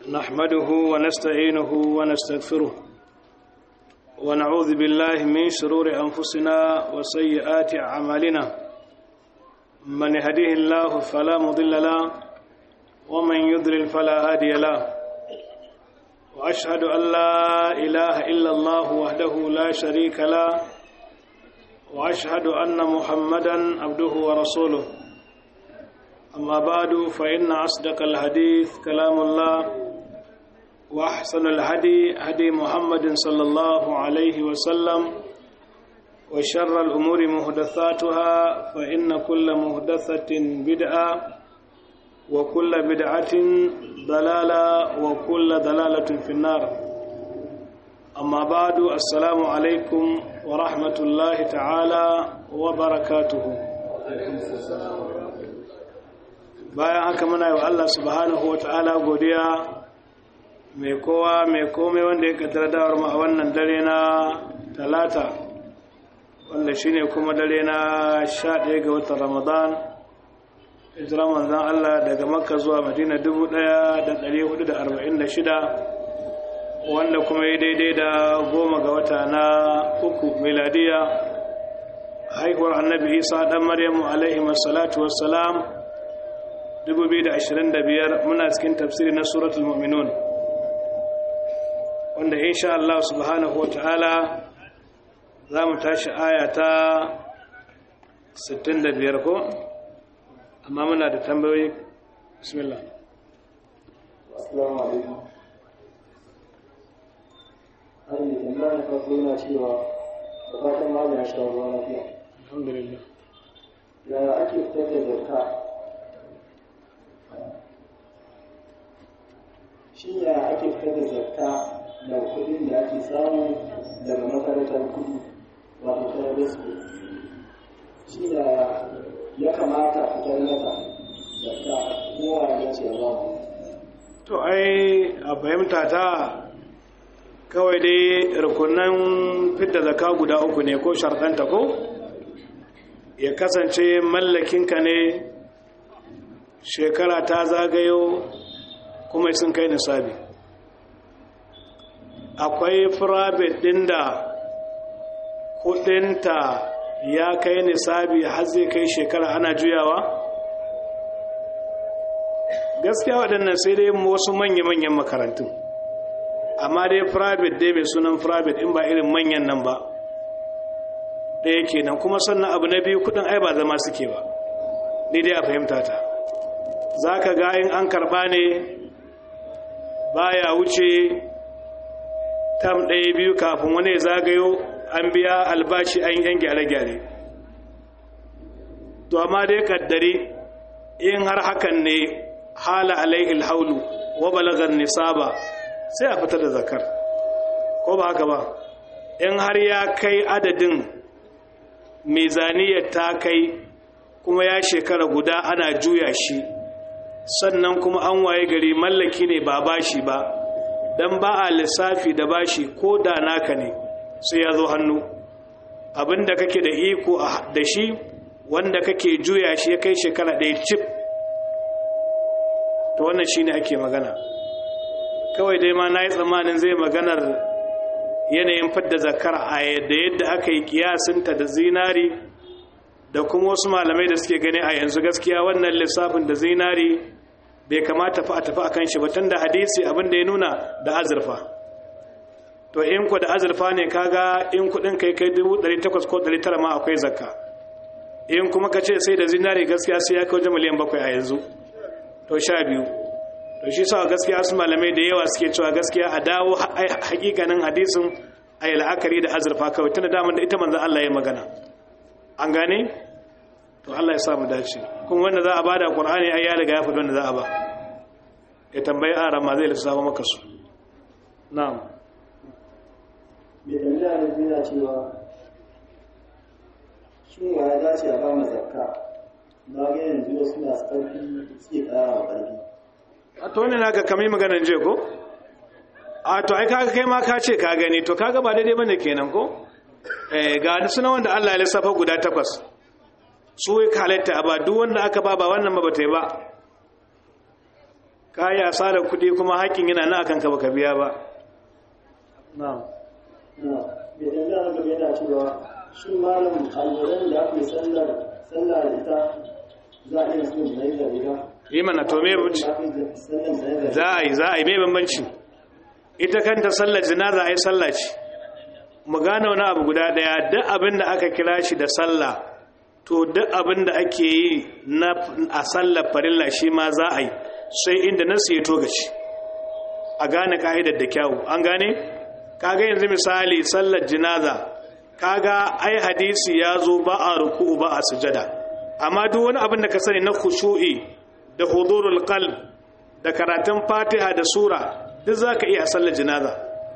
نحمده ونستعينه ونستغفره ونعوذ بالله من شرور أنفسنا وسيئات أعمالنا من يهديه الله فلا مضل له ومن يضلل فلا هادي له وأشهد أن لا إله إلا الله وحده لا شريك له وأشهد أن محمدا عبده ورسوله أما بعد فإن أصدق الحديث كلام الله وأحسن الهدي هدي محمد صلى الله عليه وسلم وشر الأمور محدثاتها فإن كل محدثة بدعة وكل بدعة ضلالة وكل ضلالة في النار أما بعد السلام عليكم ورحمة الله تعالى وبركاته bayan haka muna yi wa Allah subhanahu wa ta'ala godiya mai kowa mai komai wanda ya kaddara dawar mu a wannan dare na talata wanda shine kuma dare na sha ɗaya ga watan ramadan hijira manzan Allah daga makka zuwa madina dubu ɗaya da ɗari hudu da arba'in da shida wanda kuma ya daidai da goma ga wata na uku miladiya haihuwar annabi isa ɗan maryamu alaihi wassalatu wassalam 2025 muna cikin tafsiri na suratul mu'minun wanda insha Allah subhanahu wata'ala za mu tashi aya ta 65 ko amma muna da tambayoyi bismillah assalamu alaikum hari tambaya ta kuma cewa da fatan ma ya sha ruwa lafiya alhamdulillah yaya ake fitar da zakka shi ya ake fitar da zakka da kudin da ake samu daga makarantar kudi wato private school shi ya ya kamata fitar mata zakka kowa ya ce ba to ai a fahimta ta kawai dai rukunan fidda zaka guda uku ne ko sharɗanta ko ya kasance mallakinka ne shekara ta zagayo kuma sun kai nisabi akwai firabit ɗin da kudinta ya kai nisabi har zai kai shekara ana juyawa gaskiya waɗannan sai dai wasu manya-manyan makarantun amma dai firabit dai mai sunan firabit in ba irin manyan nan ba ɗaya kenan kuma sannan abu na biyu kudin ai ba zama suke ba ni dai a fahimta ta za ka ga in an karɓa ne baya wuce tam ɗaya biyu kafin wani zagayo an biya albashi an yan gyare-gyare to amma dai kaddari in har hakan ne hala alaihi haulu wa balagar nisaba sai a fitar da zakar ko ba haka ba in har ya kai adadin mizaniyar ta kai kuma ya shekara guda ana juya shi sannan kuma an waye gari mallaki ne ba bashi ba dan ba a lissafi da bashi ko da naka ne sai ya zo hannu abinda kake da iko da shi wanda kake juya shi ya kai shekara ɗaya cif to wannan shi ne ake magana kawai dai ma na yi tsammanin zai maganar yanayin fadda zakar a yadda yadda aka yi kiyasinta da zinari da kuma wasu malamai da suke gani a yanzu gaskiya wannan lissafin da zinari bai kamata fa a tafi akan shi ba tun da hadisi abin da ya nuna da azurfa to in ku da azurfa ne kaga in kudin kai kai 800 ko 900 ma akwai zakka in kuma ka ce sai da zinari gaskiya sai ya kai wajen miliyan bakwai a yanzu to sha biyu to shi sa gaskiya su malamai da yawa suke cewa gaskiya a dawo hakikanin hadisin a yi la'akari da azurfa kawai tun da damar da ita manzan Allah ya magana an gane to Allah ya samu dace kuma wanda za a bada Qur'ani ai ya riga ya faɗi wanda za a ba ya tambayi aran ma zai lissafa maka su na'am mai tambaya da zina cewa shin wa ya dace a ba zakka na ga yanzu wasu masu ƙarfi suke ƙara wa ƙarfi a to ne naka kamar maganar je ko a to ai kaga kai ma ka ce ka gani to kaga ba daidai bane kenan ko eh ga sunan wanda Allah ya lissafa guda takwas su ya halatta a ba duk wanda aka ba ba wannan ba bata yi ba ka yi asarar kuɗi kuma haƙƙin yana na akan ka baka biya ba na'am na bai da yana gaba yana cewa shi malam alwalan da ake sallar sallar da ita za a iya sun zai da ita yi mana to me da ake sallar zai da za a yi za a yi mai bambanci ita kanta sallar jinaza a yi sallah ce mu gane wani abu guda daya duk abin da aka kira shi da sallah to duk abin da ake yi na a sallar farilla shi ma za a yi sai inda nasu ya togaci a gane ka'idar da kyawu an gane kaga yanzu misali sallar jinaza kaga ai hadisi ya zo ba a ruku'u ba a sujada amma duk wani abin da ka sani na khushu'i da hudurul qalb da karatun fatiha da sura duk za ka iya a sallar jinaza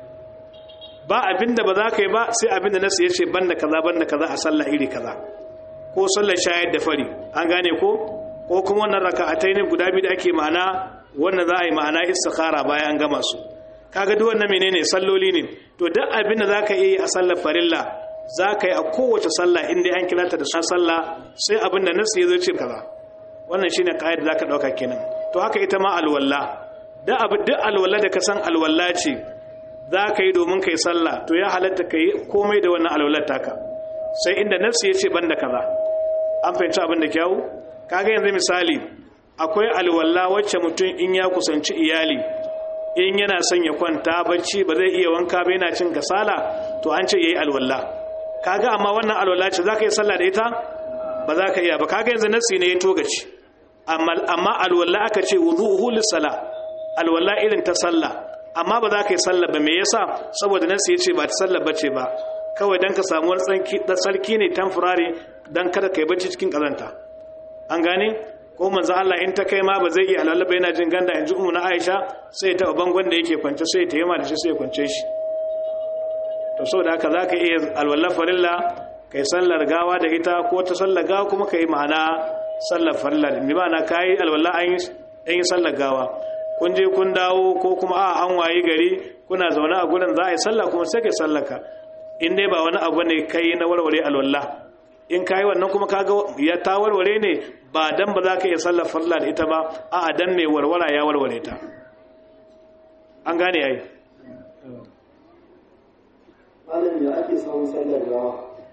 ba abinda ba za ka yi ba sai abinda nasu ya ce banda kaza banda kaza a sallah iri kaza ko sallar shayar da fari an gane ko ko kuma wannan raka'atai ne guda biyu da ake ma'ana wannan za a yi ma'ana istikhara bayan an gama su kaga duk wannan menene salloli ne to duk abinda za ka iya a sallar farilla za ka yi a kowace sallah inda an kira ta da sallah sai abinda nasu ya zo ce kaza wannan shine kaida za ka dauka kenan to haka ita ma alwala da abu duk alwala da ka san alwala ce za ka yi domin ka yi sallah to ya halatta ka yi komai da wannan alwalar taka sai inda nafsi ya ce ban da kaza an fahimci abin da kyawu kaga yanzu misali akwai alwala wacce mutum in ya kusanci iyali in yana son ya kwanta bacci ba zai iya wanka ba yana cin kasala to an ce yayi alwala kaga amma wannan alwala ce za ka yi sallah da ita ba za ka iya ba kaga yanzu nafsi ne ya togaci amma amma alwala aka ce wudu'uhu lis-sala alwala irin ta sallah amma ba za ka yi sallah ba me yasa saboda nan sai ya ce ba ta sallah bace ba kawai dan ka samu wani tsanki da sarki ne temporary dan kada kai bacci cikin kazanta an gane ko manzo Allah in ta kai ma ba zai iya alwala ba yana jin ganda in ji na Aisha sai ta bangon da yake kwance sai ta yima da shi sai ya kwance shi to saboda haka za ka iya alwala farilla kai sallar gawa da ita ko ta sallar gawa kuma kai ma'ana sallar farilla bi ma'ana kai alwala an yi sallar gawa kun je kun dawo ko kuma a an wayi gari kuna zaune a gurin za a yi sallah kuma sai kai sallaka in dai ba wani abu ne kai na warware alwala in kai wannan kuma kaga ya ta warware ne ba dan ba za ka iya sallar farla da ita ba a dan mai warwara ya warware ta an gane yayi malam da ake samun sallar gawa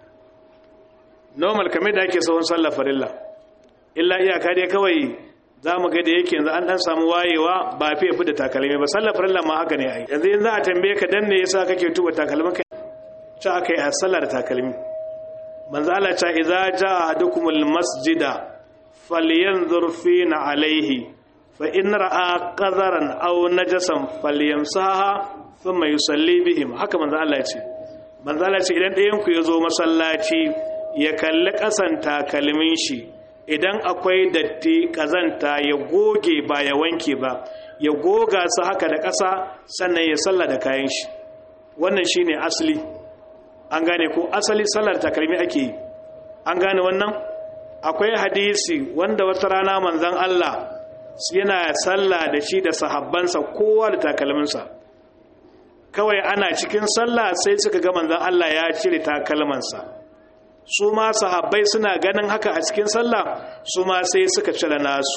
normal kamar da ake sahun sallar farilla illa iyaka dai kawai za mu ga da yake yanzu an dan samu wayewa ba fi fi da takalmi ba sallar farilla ma haka ne ai yanzu in za a tambaye ka dan ne yasa kake tuba takalmin ka ta akai a sallar takalmi manzo Allah ta idza jaa ahadukumul masjida falyanzur fina alaihi fa in ra'a qadaran aw najasan falyamsaha thumma yusalli bihim haka manzo Allah ya ce manzo Allah ya ce idan ɗayan ku yazo masallaci ya kalli kasan takalmin shi idan akwai datti kazanta ya goge ba ya wanke ba ya goga su haka da ƙasa sannan ya salla da kayan shi wannan shine asali an gane ko asali sallar takalmi ake yi an gane wannan akwai hadisi wanda wata rana manzon Allah yana salla da shi da sahabbansa kowa da takalminsa kawai ana cikin sallah sai suka ga manzon Allah ya cire takalmansa su ma sahabbai suna ganin haka a cikin sallah su ma sai suka cire nasu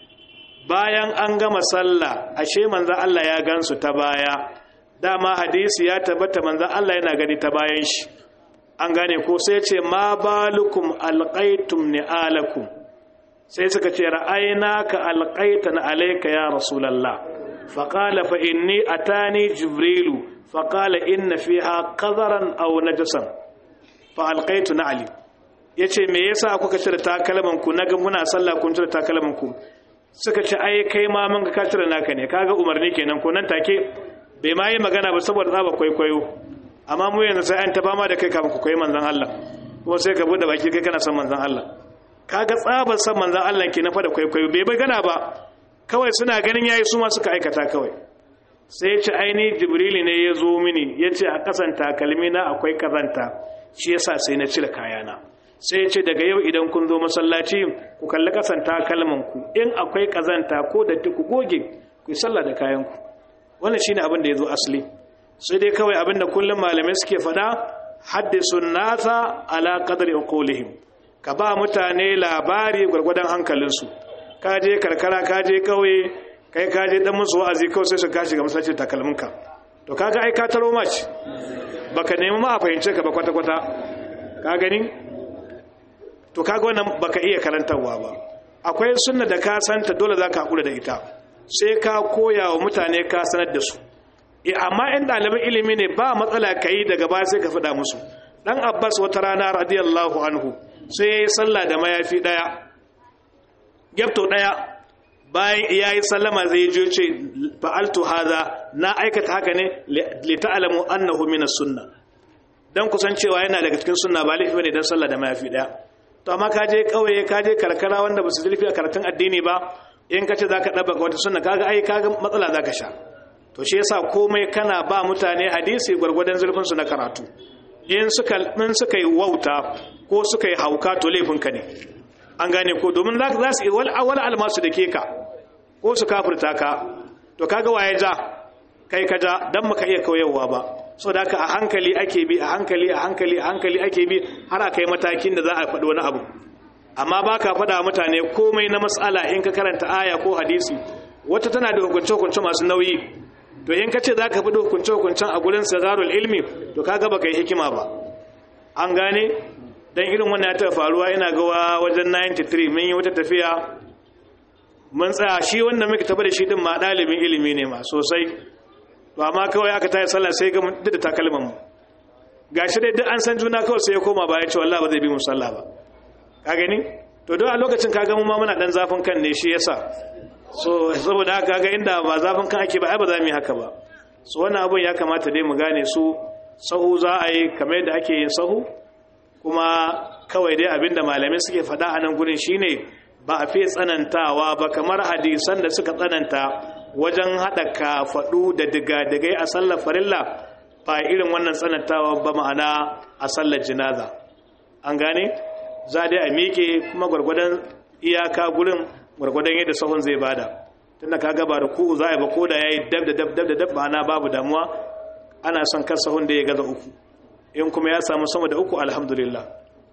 bayan an gama sallah ashe manzon Allah ya gansu ta baya dama hadisi ya tabbata manzon Allah yana gani ta bayan shi an gane ko sai ce ma balukum alqaitum ni'alakum sai suka ce ra'aynaka alqaitan alayka ya rasulullah faqala fa inni atani jibrilu faqala inna fiha qadaran aw najasan fa alqaitu na'li yace me yasa kuka cire takalman ku naga muna sallah kun cire takalman ku suka ce ai kai ma mun ga ka cire naka ne kaga umarni kenan ko nan take bai ma yi magana ba saboda tsaba kwaikwayo amma mu yanzu sai an taba ma da kai kafin ku koyi manzon Allah kuma sai ka bude baki kai kana son manzon Allah kaga tsabar son manzon Allah kenan fa da kwaikwayo bai magana ba kawai suna ganin yayi su ma suka aikata kawai sai ya ce aini jibrili ne ya zo mini ya ce a kasan takalmi na akwai kazanta shi yasa sai na cire kayana sai ya ce daga yau idan kun zo masallaci ku kalli kasan takalman ku in akwai kazanta ko da ku goge ku yi sallah da kayan ku wannan shine abin da ya zo asali sai dai kawai abin da kullum malamai suke faɗa haddisu nasa ala qadri uqulihim ka ba mutane labari gwargwadon hankalinsu ka je karkara ka je kauye kai ka je dan musu wa'azi kawai sai su kashi ga masallaci takalminka to kaga ai ka taro mace baka nemi ma a fahimce ka ba kwata kwata ka gani to kaga wannan baka iya karantarwa ba akwai sunna da ka santa dole zaka hakura da ita sai ka koya wa mutane ka sanar da su amma in ɗaliban ilimi ne ba matsala ka yi daga baya sai ka faɗa musu ɗan abbas wata rana radiyallahu anhu sai ya yi sallah da mayafi ɗaya gyabto ɗaya bayan ya yi sallama zai je ce fa'altu haza na aikata haka ne li ta'lamu annahu min sunna dan kusancewa yana daga cikin sunna ba laifi bane dan sallah da mayafi ɗaya to amma ka je kauye ka je karkara wanda ba su zurfi a karatun addini ba in ka ce zaka ɗabaka wata sunna kaga ai kaga matsala zaka sha to shi yasa komai kana ba mutane hadisi gwargwadon zurfin su na karatu in suka in suka yi wauta ko suka yi hauka to laifin ka ne an gane ko domin za za su yi wal awal almasu da ke ka ko su kafirta ka to kaga waye ja kai ka ja dan maka iya kauyewa ba so da haka a hankali ake bi a hankali a hankali a hankali ake bi har a kai matakin da za a faɗi wani abu amma ba ka faɗa mutane komai na matsala in ka karanta aya ko hadisi wata tana da hukunce-hukunce masu nauyi to in ka ce za ka faɗi hukunce-hukuncen a gurin sagarul ilmi to ka gaba ka yi hikima ba an gane don irin wannan ya taɓa faruwa ina gawa wajen 93 mun yi wata tafiya mun tsaya shi wanda muka taɓa da shi din ma ɗalibin ilimi ne ma sosai to amma kawai aka tayi sallah sai ga duk da takalman mu gashi dai duk an san juna kawai sai ya koma ba ya ce wallahi ba zai bi mu sallah ba ka gani to don a lokacin ka ga mu ma muna dan zafin kan ne shi yasa so saboda haka ga inda ba zafin kan ake ba ai ba za mu yi haka ba so wannan abun ya kamata dai mu gane su sahu za a yi kamar yadda ake yin sahu kuma kawai dai abinda malamai suke faɗa a nan gurin shine ba a fi tsanantawa ba kamar hadisan da suka tsananta wajen haɗa kafaɗu da diga-digai a sallar farilla ba irin wannan tsanantawa ba ma'ana a sallar jinaza an gane za dai a miƙe kuma gwargwadon iyaka gurin gwargwadon yadda sahun zai bada tunda ka gaba da ku'u za a ba koda ya yi dab da dab dab da dab ma'ana babu damuwa ana son kan sahun da ya gaza uku in kuma ya samu sama da uku alhamdulillah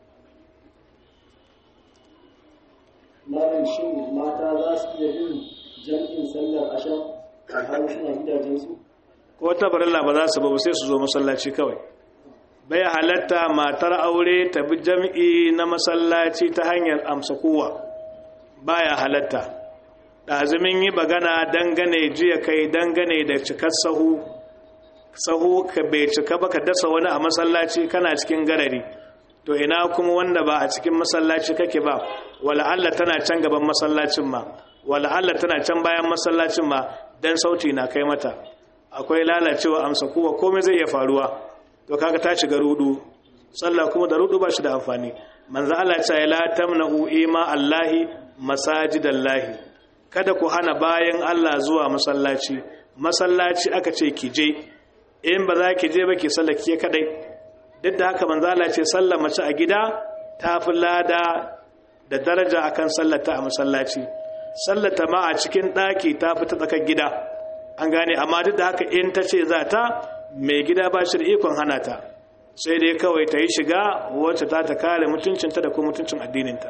malam shin mata za su iya yin jam'in sallar asham a har suna gidajensu ko ta barilla ba za su ba sai su zo masallaci kawai bai halatta matar aure ta bi jam'i na masallaci ta hanyar amsa kowa baya halatta ɗazumin yi bagana dangane jiya kai dangane da cikar sahu sahu ka bai cika ba ka dasa wani a masallaci kana cikin garari to ina kuma wanda ba a cikin masallaci kake ba wala Allah tana can gaban masallacin ma wala Allah tana can bayan masallacin ma dan sauti na kai mata akwai lalacewa amsa kuwa komai zai iya faruwa to kaga ta shiga rudu sallah kuma da rudu ba shi da amfani manzo Allah ya ce la tamna'u ima Allahi masajidallahi kada ku hana bayan Allah zuwa masallaci masallaci aka ce ki je in ba za ki je ba ki sallah ki kadai duk da haka manzo Allah ce sallar mace a gida ta fi lada da daraja akan sallata a masallaci sallata ma a cikin daki ta fi ta tsakar gida an gane amma duk da haka in ta ce za ta mai gida ba shi da ikon hana ta sai dai kawai ta yi shiga wacce ta ta kare mutuncinta da kuma mutuncin addininta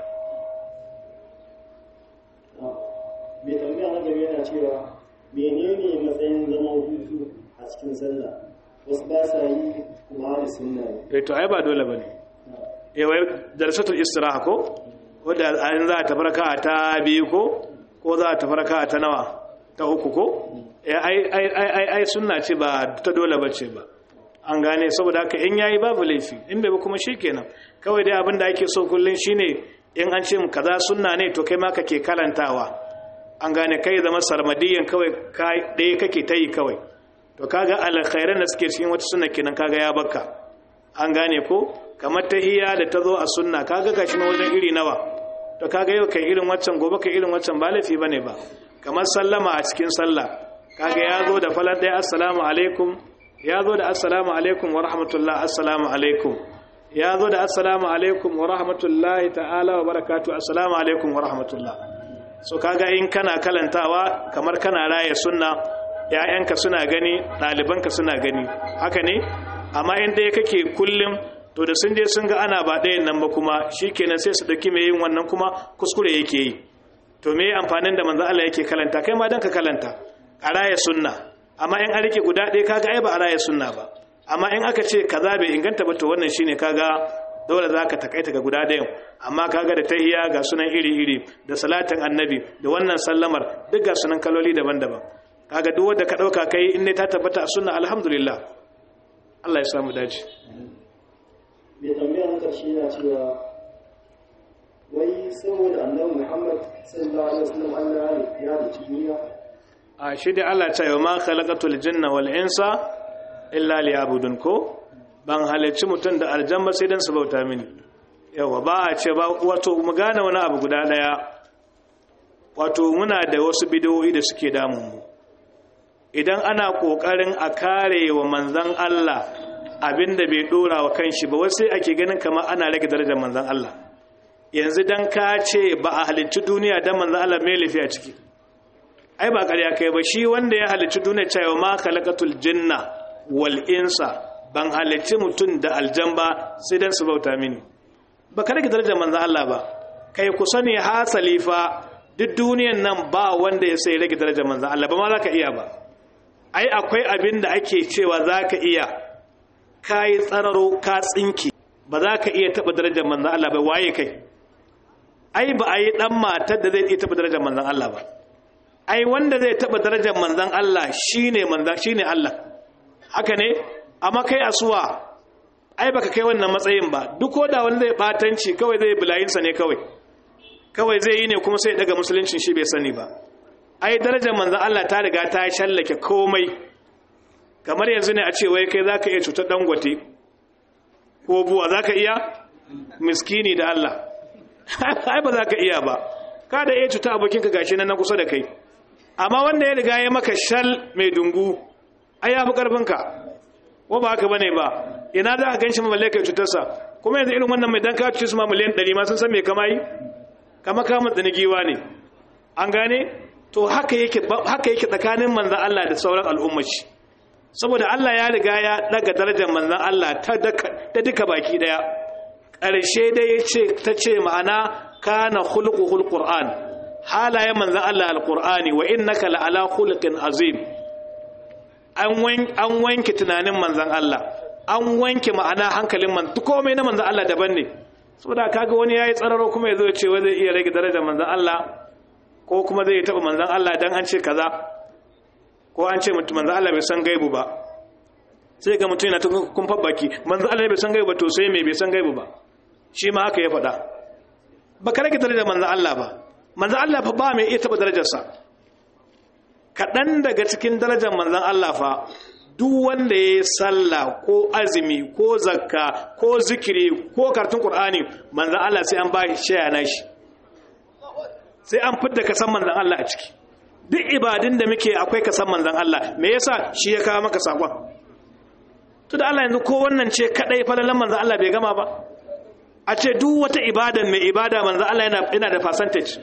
mai tambaya na gaba yana cewa menene matsayin zaman hutu a cikin sallah wasu ba sa yi kuma da sunna ne eh to ai ba dole bane eh wai darsatul istiraha ko wanda an za ta farka ta biyu ko ko za ta farka ta nawa ta uku ko eh ai ai ai ai sunna ce ba ta dole bace ba an gane saboda haka in yayi babu laifi in bai ba kuma shikenan kawai dai abin da ake so kullun shine in an ce kaza sunna ne to kai ma kake karantawa an gane kai zama sarmadiyan kawai kai ɗaya kake ta yi kawai to kaga alkhairan da suke cikin wata sunna kenan kaga ya baka an gane ko kamar tahiyya da ta zo a sunna kaga gashi na wajen iri nawa to kaga yau kai irin waccan gobe kai irin waccan ba laifi bane ba kamar sallama a cikin sallah kaga ya zo da falan ɗaya assalamu alaikum ya zo da assalamu alaikum wa rahmatullah assalamu alaikum ya zo da assalamu alaikum wa rahmatullahi ta'ala wa barakatu assalamu alaikum wa rahmatullah so kaga in kana kalantawa kamar kana raye sunna ‘ya'yanka suna gani ɗalibanka suna gani haka ne amma in ɗaya kake kullum to da sun je sun ga ana ba ɗayan nan ba kuma shi kenan sai su ɗauki mai yin wannan kuma kuskure yake yi to me amfanin da manzon Allah yake kalanta kai ma dan ka kalanta a raya sunna amma in an rike guda ɗaya kaga ai ba a raya sunna ba amma in aka ce kaza bai inganta ba to wannan shine kaga dole za ka takaita ga guda ɗayan amma kaga da tahiya ga sunan iri-iri da salatin annabi da wannan sallamar duk ga sunan kaloli daban-daban kaga duk wanda ka ɗauka kai in ne ta tabbata a sunna alhamdulillah Allah ya samu dace mai tambaya na ƙarshe na cewa wai saboda annabi Muhammad sallallahu alaihi wasallam Allah ya da duniya a shi da Allah ta yi ma khalaqatul jinna wal insa illa liyabudun ko ban halarci mutum da aljan ba sai dan su bauta mini yawa ba a ce ba wato mu gane wani abu guda daya wato muna da wasu bidiyoyi da suke damun mu idan ana kokarin a kare wa manzon Allah abinda bai dora wa kanshi ba wasu ake ganin kamar ana rage darajar manzon Allah yanzu dan ka ce ba a halicci duniya dan manzon Allah mai lafiya ciki ai ba ƙarya kai ba shi wanda ya halicci duniya cewa ma khalaqatul jinna wal insa ban halicci mutum da aljan ba sai dan su bauta mini ba ka rage darajar manzon Allah ba kai ku sani hasali fa duk duniyan nan ba wanda ya sai rage darajar manzon Allah ba ma za ka iya ba ai akwai abin da ake cewa za ka iya ka yi tsararo ka tsinki ba za ka iya taɓa darajar manzon Allah ba waye kai ai ba a yi ɗan matar da zai iya taɓa darajar manzon Allah ba ai wanda zai taɓa darajar manzon Allah shine manzon shine Allah haka ne amma kai asuwa ai baka kai wannan matsayin ba duk da wani zai batanci kawai zai bulayinsa ne kawai kawai zai yi ne kuma sai daga musuluncin shi bai sani ba ai darajar manzon Allah ta riga ta shallake komai kamar yanzu ne a ce wai kai zaka iya cutar dangote ko buwa zaka iya miskini da Allah ai ba zaka iya ba ka da iya cuta abokinka gashi nan na kusa da kai amma wanda ya riga ya maka shal mai dungu ai ya fi karfinka ko ba haka bane ba ina za ka ganshi mamalle kai cutarsa kuma yanzu irin wannan mai dan ka cuce su ma miliyan 100 ma sun san me kama yi kama kama giwa ne an gane to haka yake haka yake tsakanin manzon Allah da sauran al'ummar shi saboda Allah ya riga ya daga darajar manzon Allah ta ta duka baki daya ƙarshe dai yace ta ce ma'ana kana khuluquhul qur'an halayen manzon Allah alqur'ani wa innaka la'ala khuluqin azim an wanke tunanin manzan Allah an wanke ma'ana hankalin man duk komai na manzan Allah daban ne saboda kaga wani yayi tsararo kuma yazo ya ce wai zai iya rage darajar manzan Allah ko kuma zai taba manzan Allah dan an ce kaza ko an ce mutum manzan Allah bai san gaibu ba sai ga mutum yana ta kun baki manzan Allah bai san gaibu ba to sai me bai san gaibu ba shi ma haka ya faɗa ba ka rage darajar manzan Allah ba manzan Allah fa ba mai iya taba darajarsa kaɗan daga cikin darajar manzan Allah fa duk wanda ya yi sallah ko azumi ko zakka ko zikiri ko kartun ƙur'ani manzan Allah sai an ba shi shaya na shi sai an fidda kasan manzan Allah a ciki duk ibadun da muke akwai kasan manzan Allah me yasa shi ya kawo maka sakon to da Allah yanzu ko wannan ce kadai falalan manzan Allah bai gama ba a ce duk wata ibadan mai ibada manzan Allah yana da percentage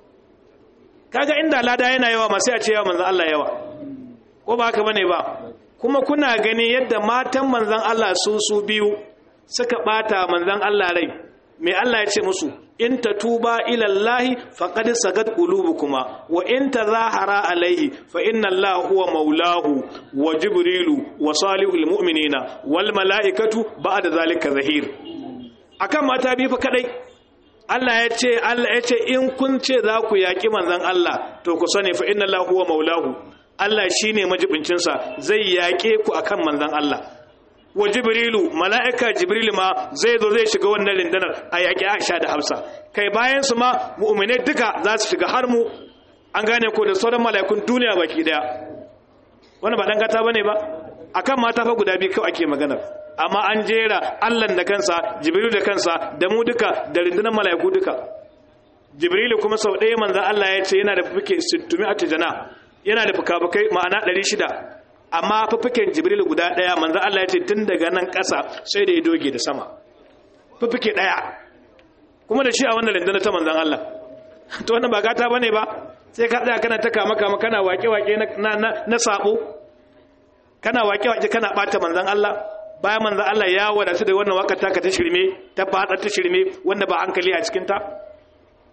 kaga inda lada yana yawa masu ya ce yawa manzan Allah yawa ko ba haka bane ba kuma kuna gani yadda matan manzan Allah su su biyu suka bata manzan Allah rai mai Allah ya ce musu in tatuba ila Allah faqad sagat qulubukuma wa in tazahara alaihi fa inna Allah huwa maulahu wa jibrilu wa salihul mu'minina wal malaikatu ba'da zalika zahir akan mata biyu fa kadai Allah ya ce Allah ya ce in kun ce za ku yaƙi manzon Allah to ku sani fa inna Allah huwa maulahu Allah shine majibincin sa zai yaƙe ku akan manzon Allah wa jibrilu mala'ika jibril ma zai zo zai shiga wannan rindanar a yaƙi Aisha da Hafsa kai bayan su ma mu'minai duka za su shiga har mu an gane ko da sauran mala'ikun duniya baki daya wannan ba dan gata bane ba akan mata fa guda biyu kawai ake maganar amma an jera allan da kansa jibrilu da kansa da mu duka da rundunar mala'iku duka jibrilu kuma sau ɗaya manzan allah ya ce yana da fuke sittumi a tijana yana da fuka-fukai ma'ana ɗari shida amma fufuken jibrilu guda ɗaya manzan allah ya ce tun daga nan ƙasa sai da ya doge da sama fufuke ɗaya kuma da shi a wannan rundunar ta manzan allah to wannan ba gata bane ba sai ka tsaya kana ta kama kama kana wake-wake na sabo kana wake-wake kana ɓata manzan allah bayan manzo Allah ya wadatu da wannan wakar taka ta shirme ta fada ta shirme wanda ba hankali a cikin ta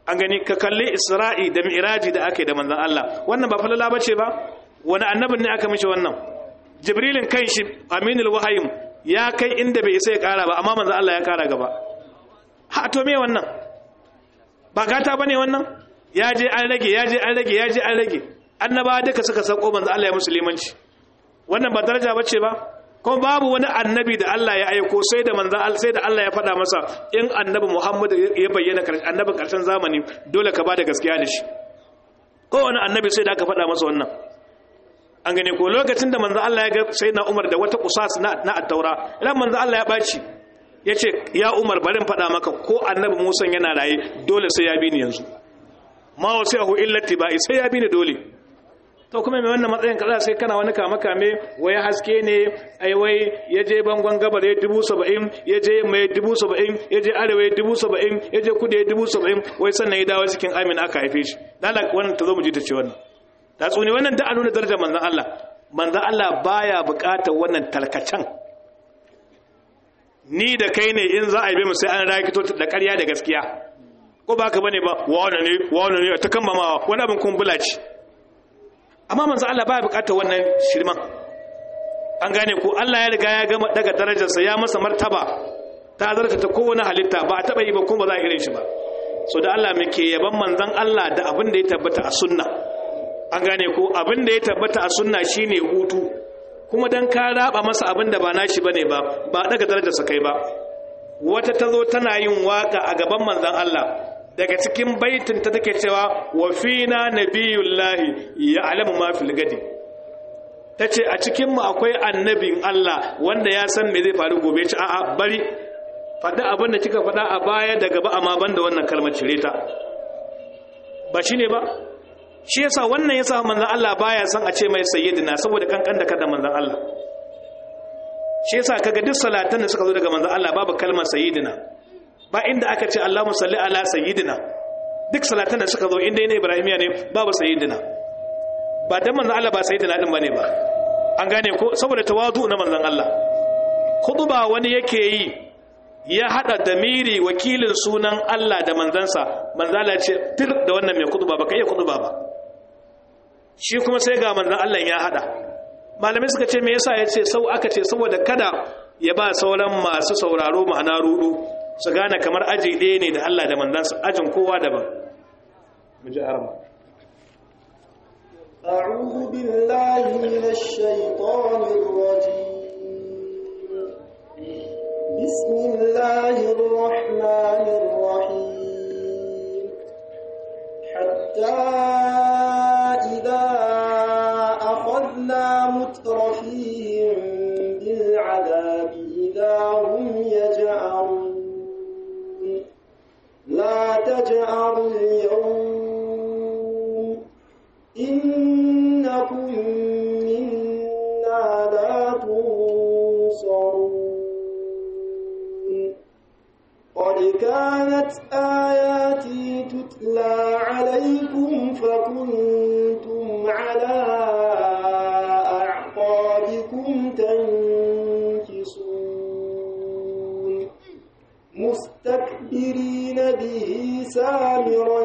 an gani ka kalli isra'i da mi'raji da aka yi da manzon Allah wannan ba falala bace ba wani annabin ne aka mishi wannan jibrilin kan shi aminul wahayim ya kai inda bai isa ya kara ba amma manzon Allah ya kara gaba ha to me wannan ba gata bane wannan ya je an rage ya je an rage ya je an rage annaba duka suka sako manzon Allah ya musulmanci wannan ba daraja bace ba kuma babu wani annabi da Allah ya aiko sai da manzan Allah sai da Allah ya faɗa masa in annabi Muhammad ya bayyana annabin ƙarshen zamani dole ka bada gaskiya da shi ko wani annabi sai da aka faɗa masa wannan an gane ko lokacin da manzan Allah ya ga sai na Umar da wata kusas na na at-taura idan manzan Allah ya baci ya ce ya Umar bari in faɗa maka ko annabi Musa yana raye dole sai ya bi ni yanzu ma wasi'ahu illa tibai sai ya bi ni dole to kuma mai wannan matsayin kaza sai kana wani kama kame wai haske ne ai wai ya je bangon gabar ya dubu saba'in ya je mai dubu saba'in ya je arewa ya dubu saba'in ya je kudu ya dubu saba'in wai sannan ya dawo cikin amin aka haife shi lalak wannan ta zo mu ji ta ce wannan ta tsuni wannan da a nuna darajar manzan Allah manzan Allah baya buƙatar wannan talkacen ni da kai ne in za a yi mu sai an rakito da ƙarya da gaskiya ko ba ka bane ba wane ne wane ne ta kammamawa wani abin kumbula ce amma manzo Allah baya bukatar wannan shirman an gane ko Allah ya riga ya gama daga darajarsa ya masa martaba ta zarta ta kowane halitta ba a taba yi ba kuma ba za a irin shi ba so da Allah muke yaban manzon Allah da abin da ya tabbata a sunna an gane ko abin da ya tabbata a sunna shine hutu kuma dan ka raba masa abin da ba nashi bane ba ba daga darajarsa kai ba wata tazo tana yin waka a gaban manzon Allah daga cikin baitin ta take cewa wa fina nabiyullahi ya'lamu ma fil gadi tace a cikin mu akwai annabin Allah wanda ya san me zai faru gobe ci a'a bari fada abin da kika fada a baya da gaba amma banda wannan kalmar cire ta ba shine ba shi yasa wannan yasa manzon Allah baya san a ce mai sayyidina saboda kankan da kada manzon Allah shi yasa kaga duk salatan da suka zo daga manzon Allah babu kalmar sayyidina ba inda aka ce Allahumma salli ala sayyidina duk salatan da suka zo inda ne Ibrahimiya ne babu sayyidina ba dan manzon Allah ba sayyidina din bane ba an gane ko saboda tawadu na manzon Allah khutba wani yake yi ya hada damiri wakilin sunan Allah da manzansa manzala ce tir da wannan mai khutba ba kai khutba ba shi kuma sai ga manzon Allah ya hada malamai suka ce me yasa yace sau aka ce saboda kada ya ba sauran masu sauraro ma'ana rudu su gane kamar aji ɗaya ne da Allah da manzansa ajin kowa daban mu ji arama أعوذ بالله من الشيطان الرجيم بسم الله الرحمن الرحيم حتى إذا أخذنا مترفيهم بالعذاب إذا هم يجأرون لا تجأروا اليوم إنكم منا لا تنصرون قد كانت آياتي تتلى عليكم فكنتم على أعقابكم تنكصون مستكبرين به سامرا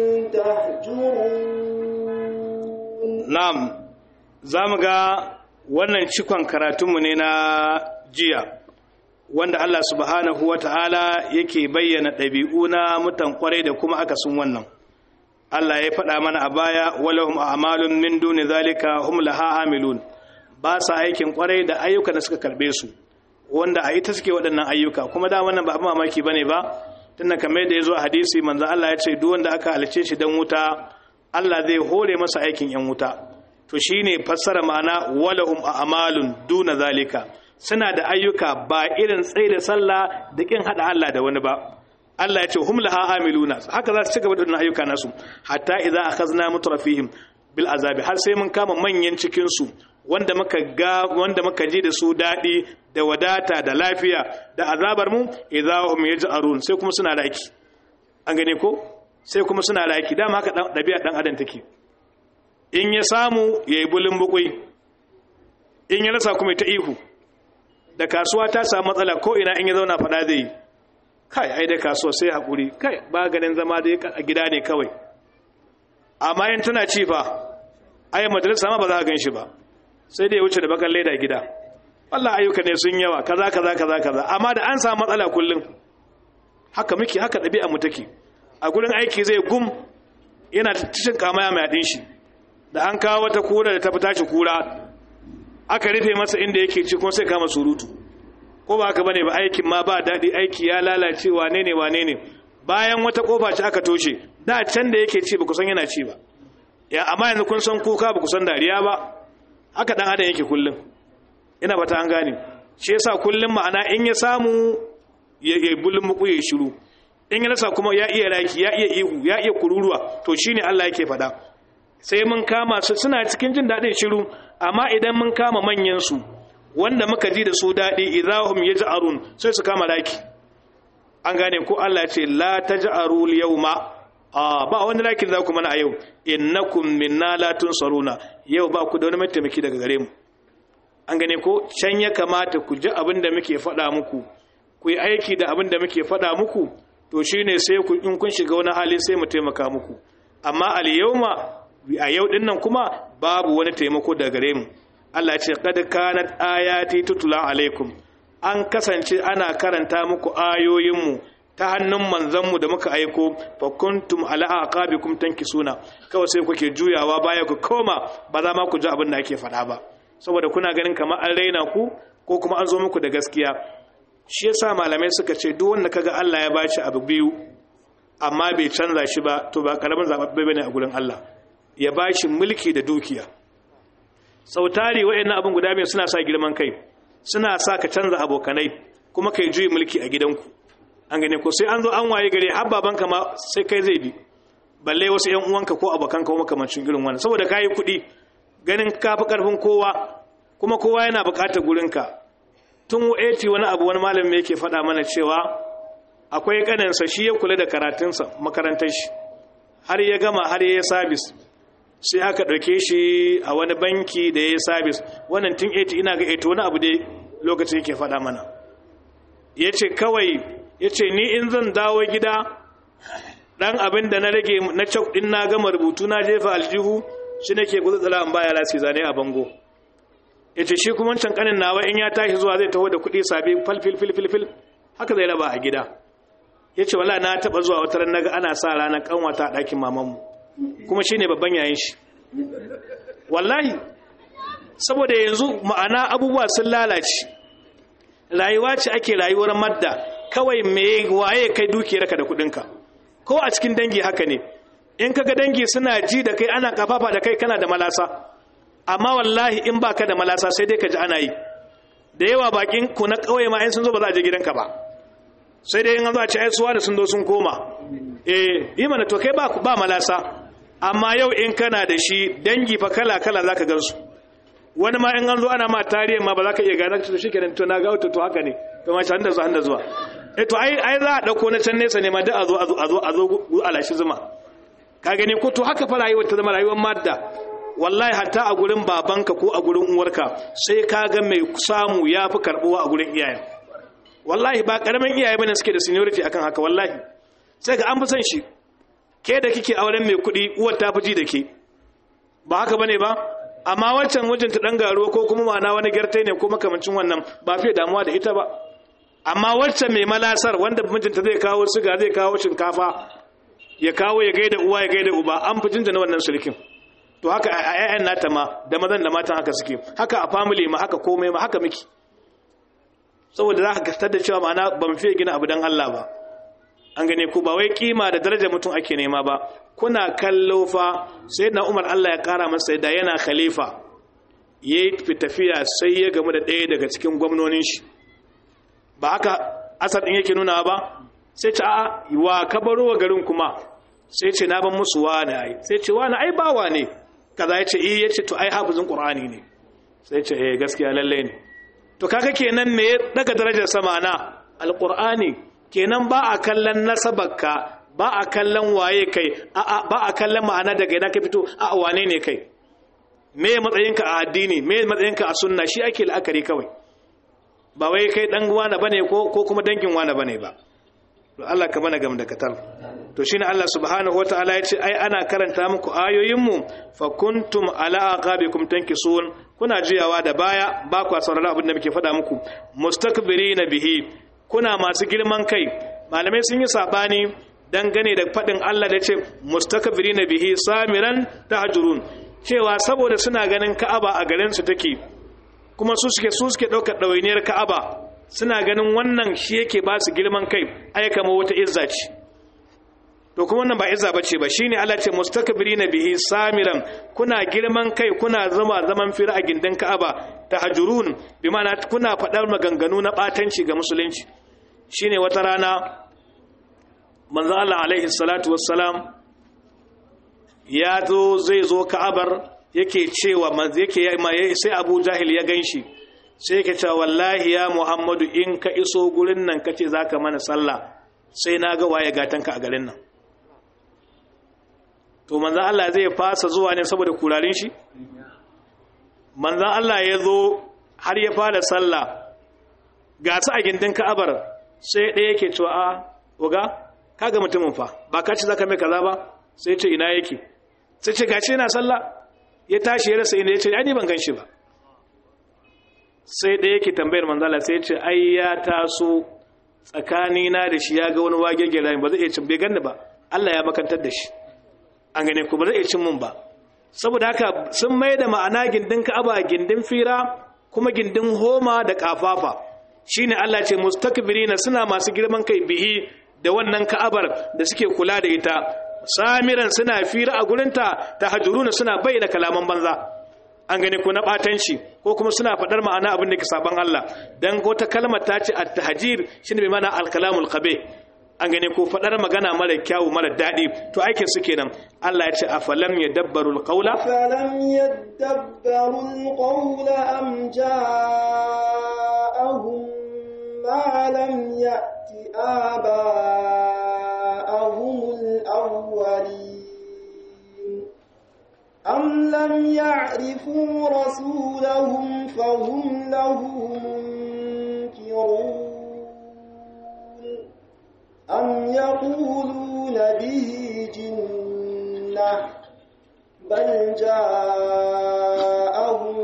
تهجرون na'am zamu ga wannan cikon karatunmu ne na jiya wanda Allah subhanahu wata'ala yake bayyana ɗabi'u na mutan kwarai da kuma akasin wannan Allah ya faɗa mana a baya walahum a'malun min duni zalika hum laha amilun ba sa aikin kwarai da ayyuka da suka karbe su wanda a ita suke waɗannan ayyuka kuma da wannan ba abin mamaki bane ba tunda kamar da yazo a hadisi manzo Allah ya ce duk wanda aka halice shi dan wuta Allah zai hore masa aikin yan wuta to shine fassara ma'ana walahum a'malun duna zalika suna da ayyuka ba irin tsaye da sallah da kin hada Allah da wani ba Allah ya ce hum laha amiluna haka za su ci gaba da wannan ayyuka nasu hatta idza akhazna mutrafihim bil azabi har sai mun kama manyan cikin su wanda muka ga wanda muka ji da su dadi da wadata da lafiya da azabar mu idza hum yaj'arun sai kuma suna raki an gane ko sai kuma suna raki dama haka dabi'a dan adam take in ya samu yayi bulin bukui in ya rasa kuma ta ihu da kasuwa ta samu matsala ko ina in ya zauna fada zai kai ai da kasuwa sai hakuri kai ba ganin zama da a gida ne kawai amma in tana ci fa ai majalisa ma ba za ka gan shi ba sai da ya wuce da bakan leda gida Allah ayyuka ne sun yawa kaza kaza kaza kaza amma da an samu matsala kullum haka muke haka ɗabi'a mu take a gurin aiki zai gum yana cikin kamaya mai haɗin shi da an kawo wata kura da ta fita shi kura aka rufe masa inda yake ci kuma sai kama surutu ko ba haka bane ba aikin ma ba daɗi aiki ya lalace wane ne wane ne bayan wata kofa ce aka toshe da can da yake ci ba ku san yana ci ba ya amma yanzu kun san kuka ba ku san dariya ba haka dan adam yake kullum ina bata an gane shi yasa kullum ma'ana in ya samu ya bulun muku ya shiru in ya rasa kuma ya iya raki ya iya ihu ya iya kururuwa to shine Allah yake faɗa sai mun kama su suna cikin jin daɗin shiru amma idan mun kama manyan su wanda muka ji da su daɗi idahum yaj'arun sai su kama raki an gane ko Allah ya ce la taj'aru al-yawma a ba wani rakin za ku mana a yau innakum minna la tunsaruna yau ba ku da wani mataimaki daga gare mu an gane ko can ya kamata ku ji abin da muke faɗa muku ku yi aiki da abin da muke faɗa muku to shine sai ku in kun shiga wani hali sai mu taimaka muku amma al yawma a yau din nan kuma babu wani taimako daga gare mu Allah ya ce qad kanat ayati tutula alaikum an kasance ana karanta muku ayoyinmu ta hannun manzanmu da muka aiko fa kuntum ala aqabikum tankisuna kawai sai kuke juyawa baya ku koma ba za ma ku ji abin da ake faɗa ba saboda kuna ganin kamar an raina ku ko kuma an zo muku da gaskiya shi yasa malamai suka ce duk wanda kaga Allah ya bashi abu biyu amma bai canza shi ba to ba karamin zababbe bane a gurin Allah ya bashi mulki da dukiya sautari wayannan abin guda biyu suna sa girman kai suna sa ka canza abokanai kuma kai juyi mulki a gidanku an gane ko sai an zo an waye gare har babanka ma sai kai zai bi balle wasu ƴan uwanka ko abokanka ko makamancin irin wannan saboda kai kuɗi ganin kafi karfin kowa kuma kowa yana buƙatar gurinka tun 80 wani abu wani malami yake faɗa mana cewa akwai ƙaninsa shi ya kula da karatunsa makarantar shi har ya gama har ya yi sabis sai aka ɗauke shi a wani banki da ya yi sabis wannan tun 80 ina ga 80 wani abu dai lokacin yake faɗa mana ya ce kawai ya ce ni in zan dawo gida ɗan abin da na rage na cak ɗin na gama rubutu na jefa aljihu shi nake gudutsula an baya lasi zane a bango ya ce shi kuma wancan kanin nawa in ya tashi zuwa zai taho da kuɗi sabi falfilfilfil haka zai raba a gida ya ce wala na taɓa zuwa wata ran naga ana sa ranar kanwata a ɗakin mamanmu kuma shi ne babban yayin shi wallahi saboda yanzu ma'ana abubuwa sun lalace rayuwa ce ake rayuwar madda kawai me waye kai dukiyarka da kuɗinka ko a cikin dangi haka ne in kaga dangi suna ji da kai ana kafafa da kai kana da malasa amma wallahi in baka da malasa sai dai ka ji ana yi da yawa bakin ku na kauye ma in sun zo ba za a je gidanka ba sai dai in an zo a ce ai suwa da sun zo sun koma eh yi mana to kai ba ba malasa amma yau in kana da shi dangi fa kala kala zaka gan su wani ma in an zo ana ma tarihi ma ba za ka iya gane to shikenan to na ga to to haka ne to ma shan da zuwa da zuwa eh to ai ai za a dauko na can nesa ne ma da a zo a zo a zo a zo alashi zuma ka gani ko to haka fa rayuwar ta zama rayuwar madda wallahi hatta a gurin babanka ko a gurin uwarka sai ka ga mai samu ya fi karbuwa a gurin iyayen wallahi ba karamin iyaye bane suke da seniority akan haka wallahi sai ga an fi son shi ke da kike auren mai kuɗi uwar ta fi ji da ke ba haka bane ba amma wancan wajen ta dan garuwa ko kuma ma'ana wani gyartai ne ko makamancin wannan ba fiye damuwa da ita ba amma wancan mai malasar wanda mijinta zai kawo siga zai kawo shinkafa ya kawo ya gaida uwa ya gaida uba an fi jinjina wannan sulkin to haka a ƴaƴan nata ma da mazan da matan haka suke haka a family ma haka komai ma haka miki saboda za ka gastar da cewa ma'ana ban fiye gina abu don Allah ba an gane ku ba wai kima da darajar mutum ake nema ba kuna kallo fa sai na umar Allah ya kara masa da yana khalifa ya yi tafiya sai ya gamu da ɗaya daga cikin gwamnonin shi ba haka asar ɗin yake nuna ba sai ce a wa ka baro wa garin kuma sai ce na ban musu wani ai sai ce wani ai bawa ne kaza ya ce iya ce to ai hafizin qur'ani ne sai ce eh gaskiya lalle ne to kaga kenan me ya daga darajar sama na alqur'ani kenan ba a kallon nasabarka ba a kallon waye kai a ba a kallon ma'ana daga ina ka fito a wane ne kai me matsayinka a addini me matsayinka a sunna shi ake la'akari kawai ba wai kai dan wani bane ko ko kuma dangin wani bane ba Allah ka mana gam da katar to shine Allah subhanahu wataala ya ce ai ana karanta muku ayoyinmu fa kuntum ala aqabikum tankisun kuna jiyawa da baya ba ku sauraron abin da muke faɗa muku mustakbirina bihi kuna masu girman kai malamai sun yi sabani dangane da faɗin Allah da ce mustakbirina bihi samiran tahjurun cewa saboda suna ganin Ka'aba a garin su take kuma su suke su suke ɗaukar ɗawainiyar Ka'aba suna ganin wannan shi yake ba su girman kai ai kama wata izza ce to kuma wannan ba izza bace ba shine Allah ce mustakbirina bihi samiran kuna girman kai kuna zama zaman fira a gindin Ka'aba tahjurun bi ma'ana kuna faɗar maganganu na batanci ga musulunci shine wata rana manzo Allah alaihi salatu wassalam ya zo zai zo Ka'abar yake cewa manzo yake sai Abu Jahil ya ganshi sai ka ce wallahi ya muhammadu in ka iso gurin nan ka ce za ka mana sallah sai na ga waye gatanka a garin nan to manzan Allah zai fasa zuwa ne saboda kurarin shi manzan Allah ya zo har ya fara sallah ga su a gindin ka'abar sai ɗaya yake cewa a oga kaga mutumin fa ba ka ci za ka mai kaza ba sai ce ina yake sai ce gashi yana sallah ya tashi ya rasa inda ya ce ai ban gan shi ba sai ɗaya yake tambayar manzala sai ce ai ya taso tsakanina da shi ya ga wani wage gela ba zai iya cin bai ganni ba Allah ya makantar da shi an gane ku ba zai iya cin mun ba saboda haka sun mai da ma'ana gindin ka'aba gindin fira kuma gindin homa da kafafa shine Allah ce mustakbirina suna masu girman kai bihi da wannan ka'abar da suke kula da ita samiran suna fira a gurinta tahajuruna suna bayyana kalaman banza an gani ko na batanci ko kuma suna faɗar ma'ana abin da ke saban Allah dan wata kalmar ta ce at-tahjir shine bai mana al-kalamul qabih an gani ko faɗar magana mara kyawu mara daɗi to aikin su kenan Allah ya ce afalam yadabbaru al-qawla afalam yadabbaru al-qawla am ja'ahum ma lam ya'ti aba'ahum al-awwalin أم لم يعرفوا رسولهم فهم له منكرون أم يقولون به جنة بل جاءهم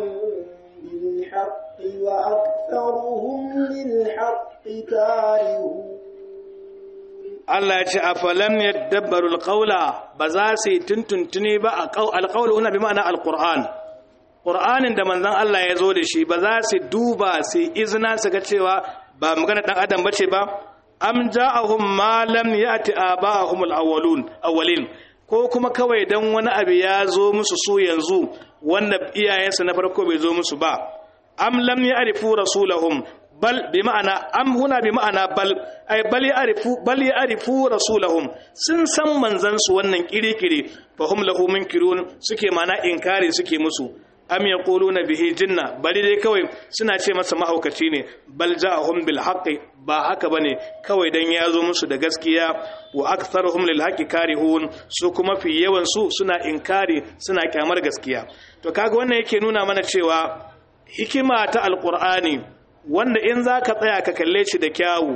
بالحق وأكثرهم للحق كارهون Allah ya ce a falam ya dabbaru alƙaula ba za su yi tuntuntuni ba a alƙaula una bi ma'ana alƙur'an ƙur'anin da manzan Allah ya zo da shi ba za su duba su izina su ga cewa ba magana ɗan adam ba ce ba am ja'ahum ma lam ya'ti aba'ahum al-awwalun awwalin ko kuma kawai dan wani abu ya zo musu su yanzu wanda iyayensu na farko bai zo musu ba am lam ya'rifu rasulahum bal bi ma'ana am huna bi ma'ana bal ay bal ya'rifu bal ya'rifu rasulahum sun san manzan su wannan kirikiri fa hum lahu munkirun suke ma'ana inkari suke musu am yaquluna bihi jinna bari dai kawai suna ce masa mahaukaci ne bal ja'ahum bil haqqi ba haka bane kawai dan ya zo musu da gaskiya wa aktharuhum lil haqqi karihun su kuma fi yawan su suna inkari suna kyamar gaskiya to kaga wannan yake nuna mana cewa hikima ta alqur'ani wanda in za ka tsaya ka kalle shi da kyawu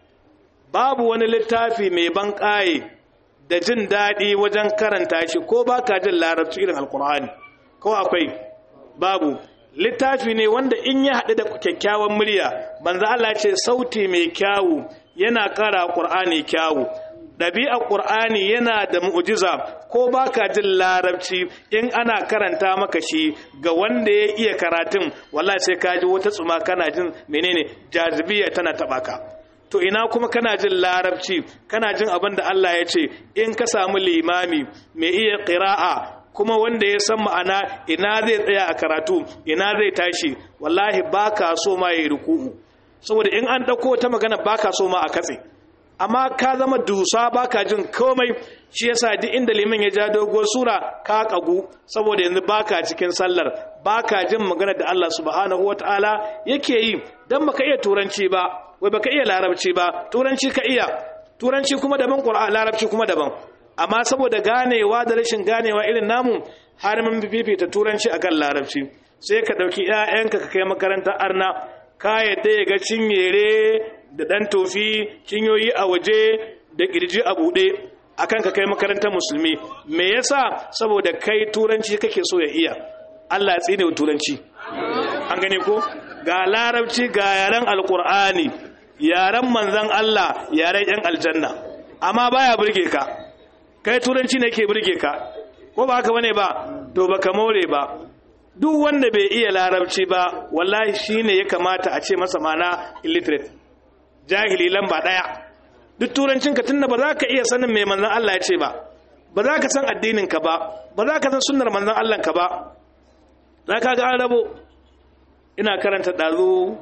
babu wani littafi mai ban ƙaye da jin daɗi wajen karanta shi ko ba ka jin larabci irin alkur'ani ko akwai babu littafi ne wanda in ya haɗu da kyakkyawan murya banza Allah ce sauti mai kyawu yana ƙara ƙur'ani kyawu ɗabi'ar ƙur'ani yana da mu'ujiza ko ba ka jin larabci in ana karanta maka shi ga wanda ya iya karatun wallahi sai ka ji wata tsuma kana jin menene jazibiya tana taɓa ka to ina kuma kana jin larabci kana jin abin da Allah ya ce in ka samu limami mai iya ƙira'a kuma wanda ya san ma'ana ina zai tsaya a karatu ina zai tashi wallahi ba ka so ma ya yi ruku'u saboda in an ɗauko ta magana ba ka so ma a katse amma ka zama dusa baka jin komai shi yasa duk inda liman ya ja doguwar sura ka kagu saboda yanzu baka cikin sallar baka jin magana da Allah subhanahu wataala yake yi dan baka iya turanci ba wai baka iya larabci ba turanci ka iya turanci kuma daban qur'ani larabci kuma daban amma saboda ganewa da rashin ganewa irin namu har mun fifita turanci akan larabci sai ka dauki ƴaƴanka ka kai makarantar arna ka yadda ya ga cinyere da ɗan tofi cinyoyi a waje da ƙirji a buɗe akan ka kai makarantar musulmi me yasa saboda kai turanci kake so ya iya Allah ya tsine wa turanci an gane ko ga larabci ga yaren alkur'ani yaren manzan Allah yaren yan aljanna amma baya burge ka kai turanci ne ke burge ka ko ba haka bane ba to baka more ba duk wanda bai iya larabci ba wallahi shine ya kamata a ce masa mana illiterate jahili lamba daya duk turancin ka tunda ba za ka iya sanin mai manzan Allah ya ce ba ba za ka san addinin ka ba ba za ka san sunnar manzan Allah ka ba za ka ga an rabo ina karanta ɗazu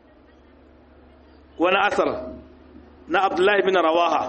wani asar na abdullahi bin rawaha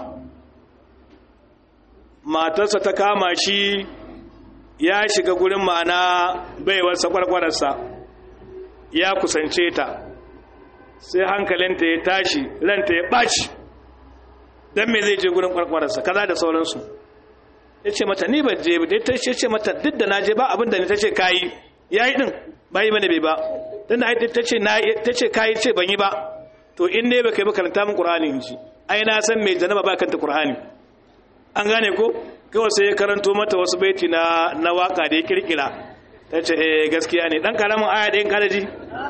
matarsa ta kama shi ya shiga gurin ma'ana baiwarsa kwarkwararsa ya kusance ta sai hankalinta ya tashi ranta ya ɓaci don me zai je gurin kwarkwararsa kaza da sauransu ya ce mata ni ban je ba ta ce mata duk da na je ba abinda ni ta ce kayi ya yi ɗin ba yi mana bai ba don da ta ce kayi ce ban yi ba to in ne ba kai ba karanta min ƙur'ani in ji ai na san mai janaba ba kanta ƙur'ani an gane ko kawai sai ya karanto mata wasu baiti na na waka da ya kirkira ta ce eh gaskiya ne dan karamin aya da yin kalaji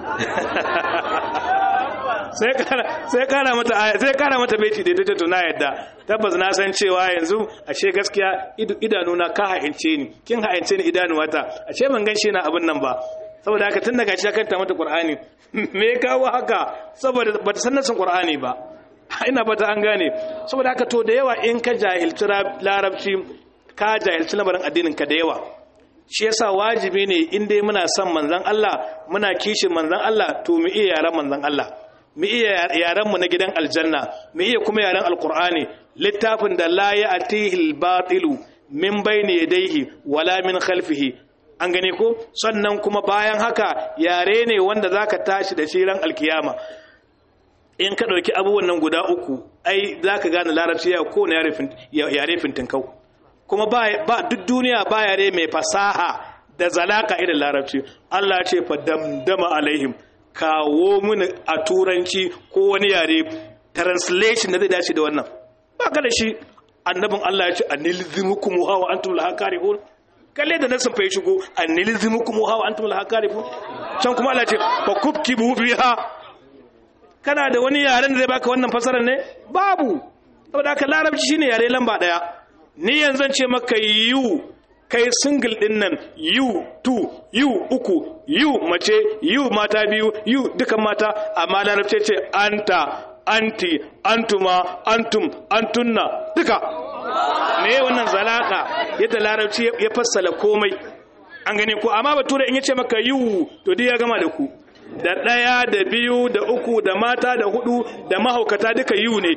sai kara sai kara mata aya sai kara mata baiti da ta to na yadda tabbas na san cewa yanzu ashe gaskiya idanuna ka ha'ince ni kin ha'ince ni idanuwata ashe ban gan shi na abin nan ba saboda haka tun daga shi kanta mata qur'ani me ya kawo haka saboda bata san nasin qur'ani ba ina fata an gane saboda haka to da yawa in ka jahilci larabci ka jahilci lamarin addinin ka da yawa shi yasa wajibi ne in dai muna son manzon Allah muna kishin manzon Allah to mu iya yaran manzon Allah mu iya yaran mu na gidan aljanna mu iya kuma yaran alqur'ani littafin da la ya'tihi al-batilu min bayni yadayhi wala min khalfihi an gane ko sannan kuma bayan haka yare ne wanda zaka tashi da shi ran alkiyama in ka ɗauki abubuwan nan guda uku ai za ka gane larabci ya ko na yare fintinkau kuma ba duk duniya ba yare mai fasaha da zalaka irin larabci Allah ce fa damdama alaihim kawo mini a turanci ko wani yare translation da zai dace da wannan ba ka da shi annabin Allah ya ce anilzimukum hawa antum laha karihun kalle da nasin fa ya shigo anilzimukum hawa antum laha karihun can kuma Allah ya ce fa kubkibu biha kana da wani yaren da zai baka wannan fasarar ne babu saboda haka larabci shine yare lamba daya ni yanzu ce maka yu kai single din nan yu tu yu uku yu mace yu mata biyu yu dukan mata amma larabci ce anta anti antuma antum antunna duka me wannan zalaka yadda larabci ya fassala komai an gane ko amma bature in yace maka yu to dai ya gama da ku da ɗaya da biyu da uku da mata da hudu da mahaukata duka yiwu ne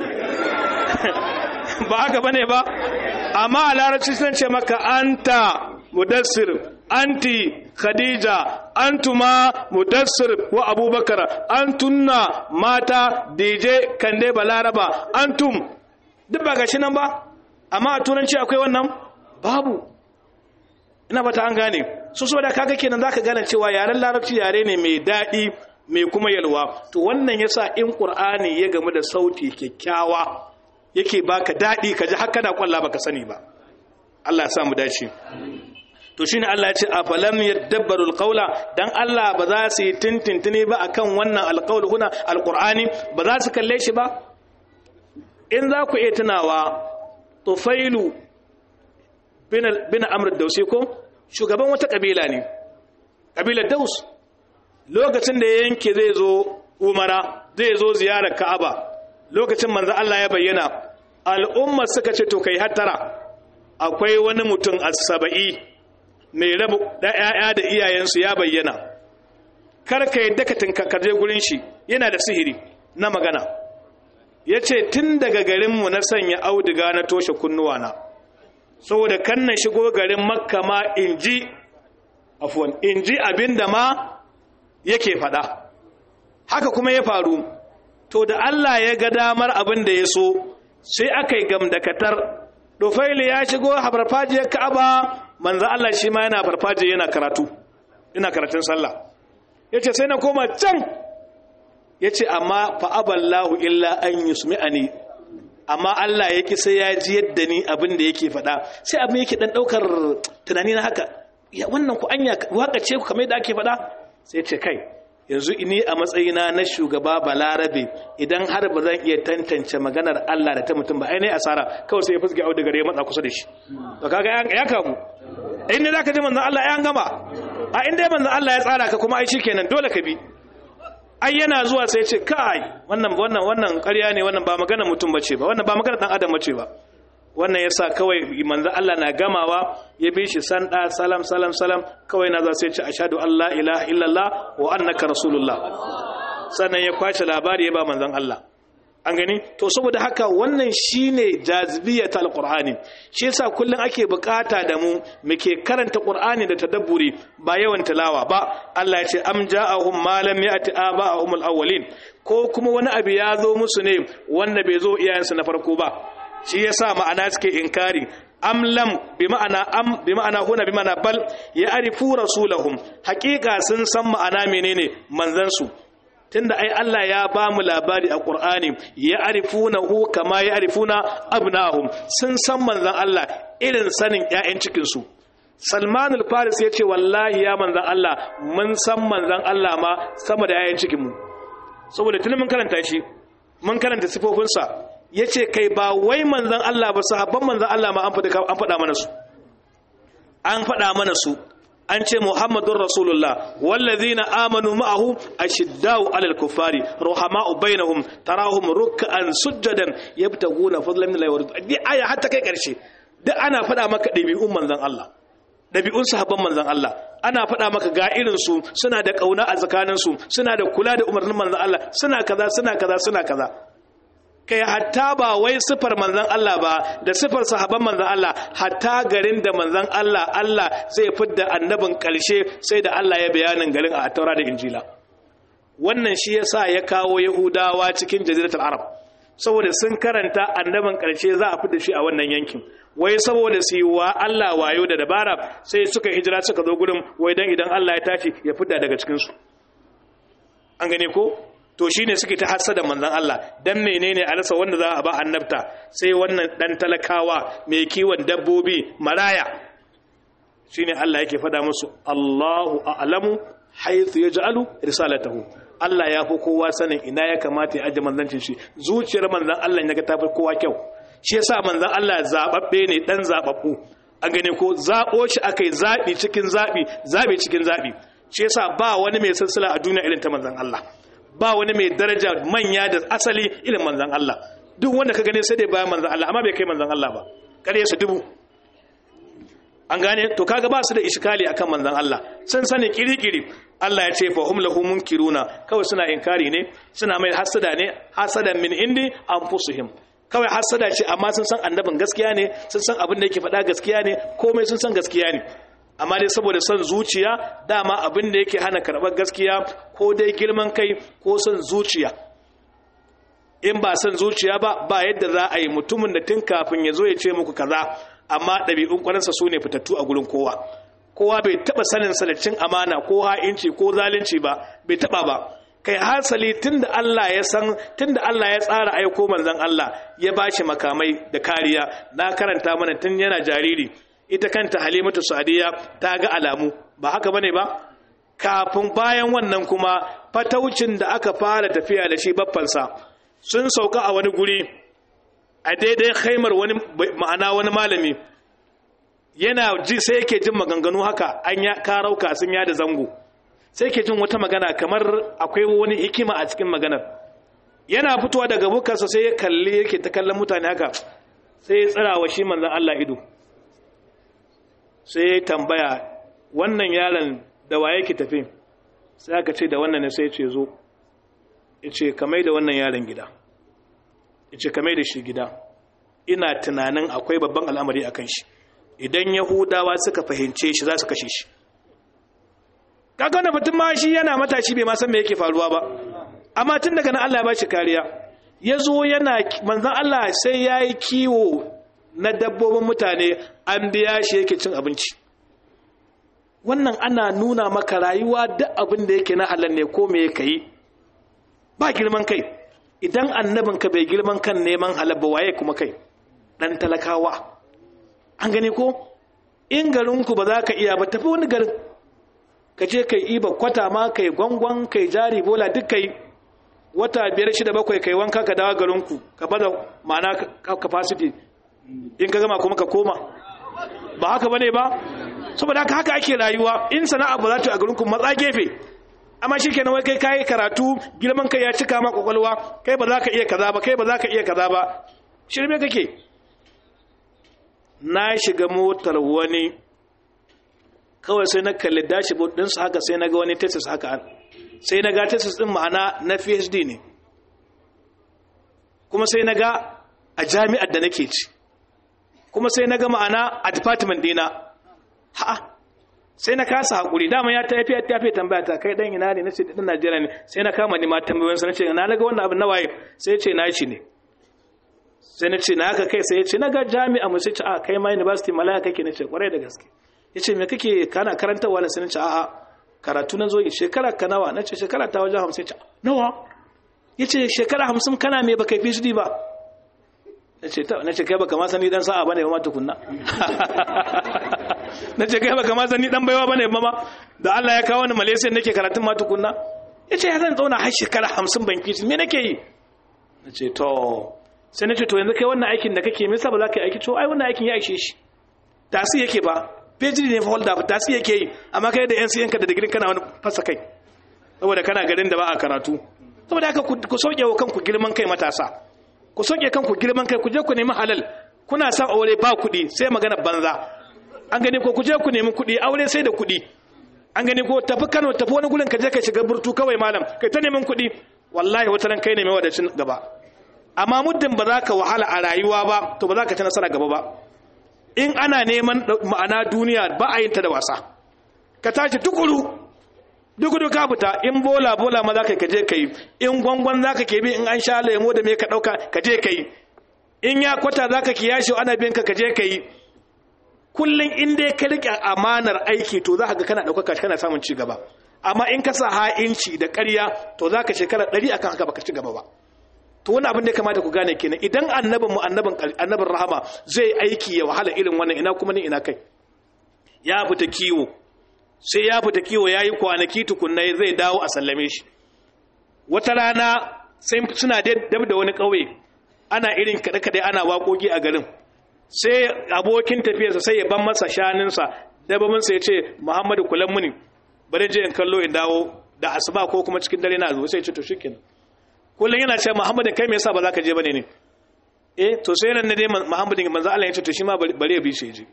ba haka bane ba amma a larabci sun ce maka anta mudassir anti khadija antuma mudassir wa abubakar antunna mata dj kande balaraba antum duk ba gashi nan ba amma a turanci akwai wannan babu ina fata an gane su so da kaga kenan zaka gane cewa yaren larabci yare ne mai daɗi mai kuma yalwa to wannan yasa in qur'ani ya gamu da sauti kyakkyawa yake baka daɗi ka ji haka da kwalla baka sani ba Allah ya sa mu dace to shine Allah ya ce afalam yadabbarul qawla dan Allah ba za su yi tintintini ba akan wannan alqawl huna alqur'ani ba za su kalle shi ba in za ku iya tunawa tufailu bin amr dausi ko shugaban wata kabila ne kabilar daus lokacin da ya yanke zai zo umara zai zo ziyarar ka'aba lokacin manzo Allah ya bayyana al'umma suka ce to kai hattara akwai wani mutum as-saba'i mai rabu da ƴaƴa da iyayensu ya bayyana kar ka yadda ka tinkakarje gurin shi yana da sihiri na magana yace tun daga garinmu na sanya auduga na toshe kunnuwana saboda kan na shigo garin makka ma in ji afuwan in ji abin da ma yake faɗa haka kuma ya faru to da Allah ya ga damar abin da ya so sai aka yi gamdakatar Dufaili ya shigo a farfajiyar Ka'aba manzo Allah shi ma yana farfajiya yana karatu ina karatun sallah yace sai na koma can yace amma fa aballahu illa an yusmi'ani amma Allah ya ki sai ya ji yadda ni abin da yake faɗa sai abin yake dan daukar tunani na haka ya wannan ku anya waka ce ku kamar yadda ake faɗa sai ce kai yanzu ni a matsayina na shugaba balarabe idan har ba zan iya tantance maganar Allah da ta mutum ba ainihin asara kawai sai ya fuske auda gare ya matsa kusa da shi to kaga ya kamu in ne zaka ji manzon Allah ya gama a inda manzon Allah ya tsara ka kuma ai shikenan dole ka bi ai yana zuwa sai ce kai wannan wannan wannan ƙarya ne wannan ba maganar mutum bace ba wannan ba maganar dan adam bace ba wannan yasa kawai manzo Allah na gamawa ya bi shi sanda salam salam salam kawai na za sai ce ashhadu an la ilaha illallah wa annaka rasulullah sannan ya kwace labari ya ba manzon Allah an gani to saboda haka wannan shine jazibiyat alqur'ani shi yasa kullun ake bukata da mu muke karanta qur'ani da tadabburi ba yawan tilawa ba Allah ya ce am ja'ahum ma lam ya'ti aba'ahum alawwalin ko kuma wani abu ya zo musu ne wanda bai zo iyayensu na farko ba shi yasa ma'ana suke inkari am lam bi ma'ana am bi ma'ana huna bi ma'ana bal ya arifu rasulahum haqiqa sun san ma'ana menene manzan su tunda ai Allah ya ba mu labari a Qur'ani ya arifunahu kama ya arifuna abnahum sun san manzan Allah irin sanin ƴaƴan cikin su Salman al-Faris yace wallahi ya manzan Allah mun san manzan Allah ma sama da ƴaƴan cikin mu saboda tun mun karanta shi mun karanta sifofinsa ya ce kai ba wai manzan Allah ba sahabban manzan Allah ma an faɗa mana su an faɗa mana su an ce muhammadun rasulullah wallazina amanu ma'ahu ashiddau alal kuffari ruhama'u bainahum tarahum ruk'an sujjadan yabtaguna fadlan min Allah wa aya hatta kai karshe duk ana faɗa maka ɗabi'un manzan Allah ɗabi'un sahabban manzan Allah ana faɗa maka ga irin su suna da ƙauna a tsakanin su suna da kula da umarnin manzan Allah suna kaza suna kaza suna kaza kai hatta ba wai sifar manzan Allah ba da sifar sahabban manzan Allah hatta garin da manzan Allah Allah zai fidda annabin ƙarshe sai da Allah ya bayanin garin a taura da injila wannan shi yasa ya kawo yahudawa cikin jaziratul arab saboda sun karanta annabin ƙarshe za a fidda shi a wannan yankin wai saboda su yi wa Allah wayo da dabara sai suka hijira suka zo gudun wai dan idan Allah ya tashi ya fidda daga cikinsu an gane ko to shine suke ta hassada manzon Allah dan menene a rasa wanda za a ba annabta sai wannan dan talakawa mai kiwon dabbobi maraya shine Allah yake fada musu Allahu a'lamu haythu yaj'alu risalatahu Allah ya fi kowa sanin ina ya kamata ya aje manzancin shi zuciyar manzon Allah ya ga ta fi kowa kyau shi yasa manzon Allah zababbe ne dan zababbu an gane ko zabo shi akai zabi cikin zabi zabi cikin zabi shi yasa ba wani mai silsila a duniya irin ta manzon Allah ba wani mai daraja manya da asali ilin manzan Allah duk wanda ka gane sai dai bayan manzan Allah amma bai kai manzan Allah ba kare su dubu an gane to kaga ba su da iskali akan manzan Allah sun sani kirikiri Allah ya ce fa hum lahu munkiruna kawai suna inkari ne suna mai hasada ne hasadan min indi anfusuhum kawai hasada ce amma sun san annabin gaskiya ne sun san abin da yake faɗa gaskiya ne komai sun san gaskiya ne amma dai saboda son zuciya dama abin da yake hana karɓar gaskiya ko dai girman kai ko son zuciya in ba son zuciya ba ba yadda za a yi mutumin da tun kafin ya zo ya ce muku kaza amma ɗabi'un ƙwaransa su ne fitattu a gurin kowa kowa bai taɓa sanin salacin amana ko ha'inci ko zalunci ba bai taɓa ba kai hasali tunda Allah ya san tunda Allah ya tsara aiko manzon Allah ya bashi makamai da kariya na karanta mana tun yana jariri ita kanta halimatu sadiya ta ga alamu ba haka bane ba kafin bayan wannan kuma fataucin da aka fara tafiya da shi baffansa sun sauka a wani guri a daidai khaimar wani ma'ana wani malami yana ji sai yake jin maganganu haka an ya karauka sun yada zango sai yake jin wata magana kamar akwai wani hikima a cikin maganar yana fitowa daga bukarsa sai ya kalli yake ta kallon mutane haka sai ya tsira wa shi manzon Allah ido sai tambaya wannan yaron da waye ki tafi sai aka ce da wannan ne sai ce zo yace kamai da wannan yaron gida yace kamai da shi gida ina tunanin akwai babban al'amari akan shi idan yahudawa suka fahimce shi za su kashe shi kaga wannan mutum ma shi yana matashi bai ma san me yake faruwa ba amma tun daga nan Allah ya bashi kariya yazo yana manzon Allah sai yayi kiwo na dabbobin mutane an biya shi yake cin abinci wannan ana nuna maka rayuwa duk abin da yake na halal ne ko me yake yi ba girman kai idan annabin ka bai girman kan neman halal ba waye kuma kai dan talakawa an gani ko in garinku ba za ka iya ba tafi wani garin ka je kai iba kwata ma kai gwangwan kai jari bola duk kai wata biyar shida bakwai kai wanka ka dawo garinku ka bada ma'ana capacity in ka gama kuma ka koma ba haka bane ba saboda haka haka ake rayuwa in sana'a ba za ta a garinku matsa gefe amma shi kenan wai kai kayi karatu girman kai ya cika ma kwakwalwa kai ba za ka iya kaza ba kai ba za ka iya kaza ba shirme kake na shiga motar wani kawai sai na kalli dashboard ɗinsu haka sai na ga wani tesis haka sai na ga tesis ɗin ma'ana na phd ne kuma sai na ga a jami'ar da nake ci kuma sai na ga ma'ana a department dina ha'a sai na kasa hakuri dama ya tafi ya tafi tambaya ta kai dan ina ne nace dan Najeriya ne sai na kama ni ma tambayoyin sa nace na naga wannan abin nawaye sai ya ce na shi ne sai na ce na haka kai sai ya ce na ga jami'a mu sai ce a kai ma university malaya kake nace kwarai da gaske yace me kake kana karantawa ne sai nace a'a karatu na zo yi shekara ka nawa nace shekara ta wajen 50 ce nawa yace shekara 50 kana me baka fi shi ba nace ta nace kai baka ma sani dan sa'a bane ba ma tukunna nace kai baka ma sani dan baiwa bane ba ma da Allah ya kawo ni Malaysia nake karatun ma tukunna yace ya zan zauna har shekara 50 ban fi me nake yi nace to sai nace to yanzu kai wannan aikin da kake me yasa ba za ka yi aiki to ai wannan aikin ya ishe shi tasi yake ba PhD ne fa holder tasi yake yi amma kai da NCN ka da digirin kana wani fasa kai saboda kana garin da ba a karatu saboda haka ku sauke wa kanku girman kai matasa ku sauke kanku girman kai ku je ku nemi halal kuna son aure ba kuɗi sai magana banza an gani ko ku je ku nemi kuɗi aure sai da kuɗi an gani ko tafi Kano tafi wani gurin ka je ka shiga burtu kawai malam kai ta neman kuɗi wallahi wata ran kai ne mai wadacin gaba amma muddin ba za ka wahala a rayuwa ba to ba za ka ci nasara gaba ba in ana neman ma'ana duniya ba a yin ta da wasa ka tashi tukuru duk ka fita in bola bola ma za ka kaje ka yi in gwangwan za ka ke bi in an sha lemo da me ka ɗauka ka je ka yi in ya kwata za ka kiyashi ana biyan ka kaje ka yi kullum in dai ka riƙe amanar aiki to za ka ga kana ɗaukaka kana samun ci gaba amma in ka sa ha'inci da ƙarya to za ka shekara ɗari akan haka baka ci gaba ba to wani abin da ya kamata ku gane kenan idan annabin mu annabin annabin rahama zai aiki ya wahala irin wannan ina kuma ni ina kai ya fita kiwo sai ya fita kiwo yayi kwanaki tukunna zai dawo a sallame shi wata rana sai suna dab da wani ƙauye ana irin kaɗe kaɗe ana waƙoƙi a garin sai abokin tafiyarsa sai ya ban masa shaninsa dababinsa ya ce muhammadu kulan muni bari je in kallo in dawo da asuba ko kuma cikin dare na zuwa sai ya ce to shikenan kullum yana ce muhammadin kai me yasa ba za ka je bane ne eh to sai nan ne dai muhammadin manzo Allah ya ce to shi ma bari ya bi shi je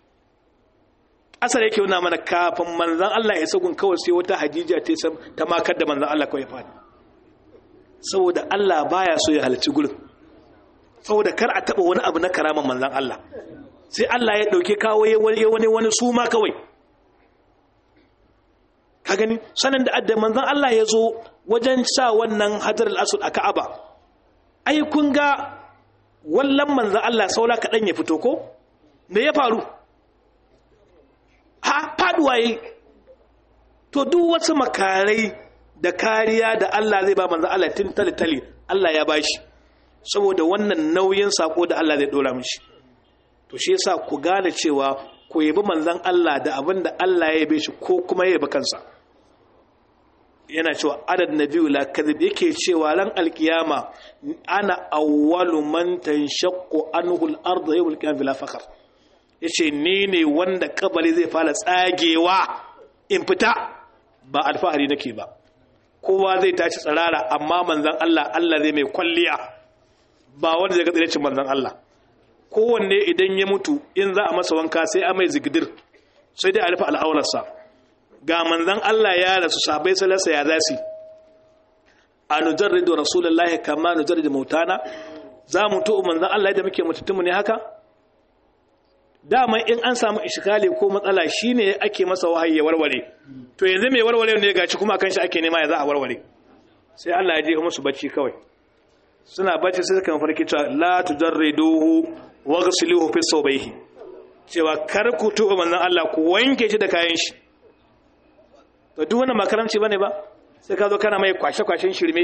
asar yake nuna mana kafin manzon Allah ya sagun kawai sai wata hadija ta ta makar da manzon Allah kawai fadi saboda Allah baya so ya halarci gurin saboda kar a taba wani abu na karaman manzon Allah sai Allah ya dauke kawo wani wani wani suma kawai ka gani sanin da adda manzon Allah ya zo wajen sa wannan hajar al-asud a Ka'aba ai kun ga wallan manzon Allah saura kadan ya fito ko me ya faru ha faduwa yi to duk wasu makarai da kariya da Allah zai ba manzon Allah tun tali Allah ya bashi saboda wannan nauyin sako da Allah zai dora mishi to shi yasa ku gane cewa ku yabi manzon Allah da abin da Allah ya yabe shi ko kuma ya yabi kansa yana cewa adad nabiyu la kadhib yake cewa ran alkiyama ana awwalu man tanshaqqu anhu al-ardu yawm al-qiyamah bila fakhr yace ni ne wanda kabari zai fara tsagewa in fita ba alfahari nake ba kowa zai tashi tsirara amma manzon Allah Allah zai mai kwalliya ba wanda zai ga tsirecin manzon Allah kowanne idan ya mutu in za a masa wanka sai a mai zigidir sai dai a rufe al'aurarsa ga manzan Allah ya rasu sabai salasa ya za su a nujarridu rasulullahi kama nujarridu mautana za mu to manzan Allah yadda muke mutuntunmu ne haka dama in an samu ishikali ko matsala shine ake masa wahayi ya warware to yanzu mai warware ne gaci kuma akan shi ake nema ya za a warware sai Allah ya je musu bacci kawai suna bacci sai suka farki cewa la tujarriduhu waghsiluhu fi sawbayhi cewa kar ku tuba manzon Allah ku wanke shi da kayan shi to duk wannan makaranci bane ba sai ka zo kana mai kwashe-kwashen shirme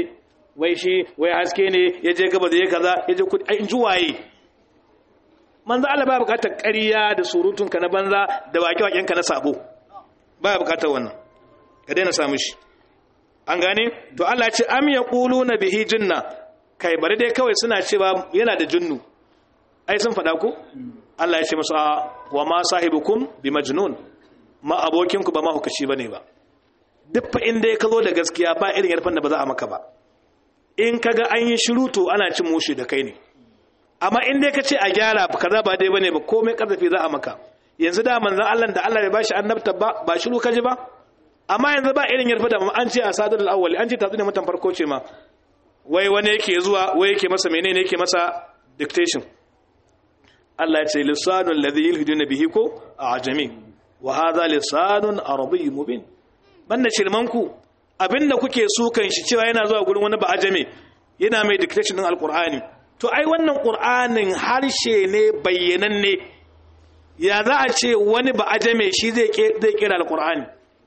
wai shi wai haske ne ya je gaba da ya kaza ya je kudi in ji waye manzo Allah ba bukatar ƙarya da surutun ka na banza da wake waken ka na sabo ba bukatar wannan ka daina samu shi an gane to Allah ya ce am yaquluna bihi jinna kai bari dai kawai suna cewa yana da jinnu ai sun faɗa ku Allah ya ce musu wa ma sahibukum bi majnun ma abokinku ba ma hukaci bane ba duk fa inda ka zo da gaskiya ba irin yarfan da ba za a maka ba in kaga an yi shiru to ana cin mushi da kai ne amma in dai ka ce a gyara kaza ba dai bane ba komai karfafi za a maka yanzu da manzon Allah da Allah bai bashi annabta ba ba shiru ka ji ba amma yanzu ba irin yarfa da an ce a sadar al-awwali an ce tatsu ne mutan farko ce ma wai wani yake zuwa wai yake masa menene yake masa dictation Allah ya ce lisanul ladhi yulhiduna bihi ko ajami wa hadha lisanun arabiy mubin banda shirmanku abinda kuke sukan shi cewa yana zuwa gurin wani ba ajami yana mai dictation din alqur'ani to ai wannan qur'anin harshe ne bayyananne ya za a ce wani ba ajame shi zai zai kira alqur'ani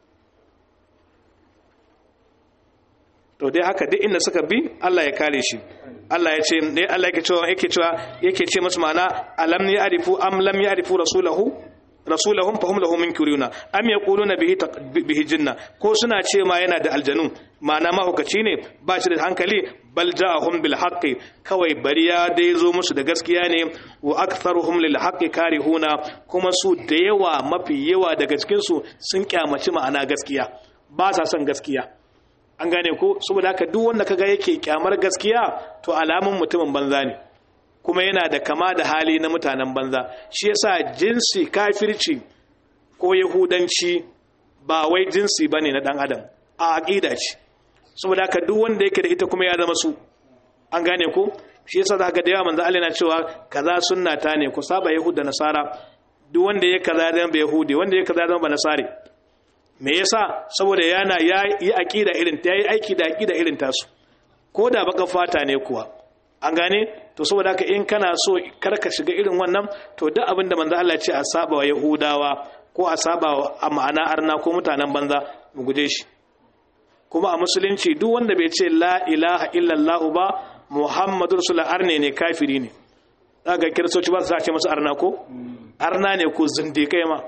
to dai haka duk inda suka bi Allah ya kare shi Allah ya ce ne Allah yake cewa yake cewa yake ce musu ma'ana alam ya'rifu am lam ya'rifu rasulahu rasulahum fahum lahu munkiruna am yaquluna bihi bihi jinna ko suna ce ma yana da aljanu ma'ana mahukaci ne ba shi da hankali bal ja'ahum bil haqqi kawai bariya dai zo musu da gaskiya ne wa aktharuhum lil haqqi karihuna kuma su da yawa mafi yawa daga cikin su sun kyamaci ma'ana gaskiya ba sa son gaskiya an gane ko saboda haka duk wanda kaga yake kyamar gaskiya to alamun mutumin banza ne kuma yana da kama da hali na mutanen banza shi yasa jinsi kafirci ko yahudanci ba wai jinsi bane na dan adam a aqida ce saboda haka duk wanda yake da ita kuma ya zama su an gane ko shi yasa zaka da yawa manzo Allah yana cewa kaza sunna ta ne ku saba yahud da nasara duk wanda ya kaza zama yahudi wanda ya kaza zama nasari me yasa saboda yana ya yi aqida irin ta yi aiki da aqida irin tasu ko da baka fata ne kuwa an gane to saboda haka in kana so kar ka shiga irin wannan to duk abin da manzo Allah ya ce a saba wa yahudawa ko a saba wa ma'ana arna ko mutanen banza mu guje shi kuma a musulunci duk wanda bai ce la ilaha illallah ba muhammadur rasulullah arne ne kafiri ne daga kiristoci ba su ce masu arna ko arna ne ko zindikai ma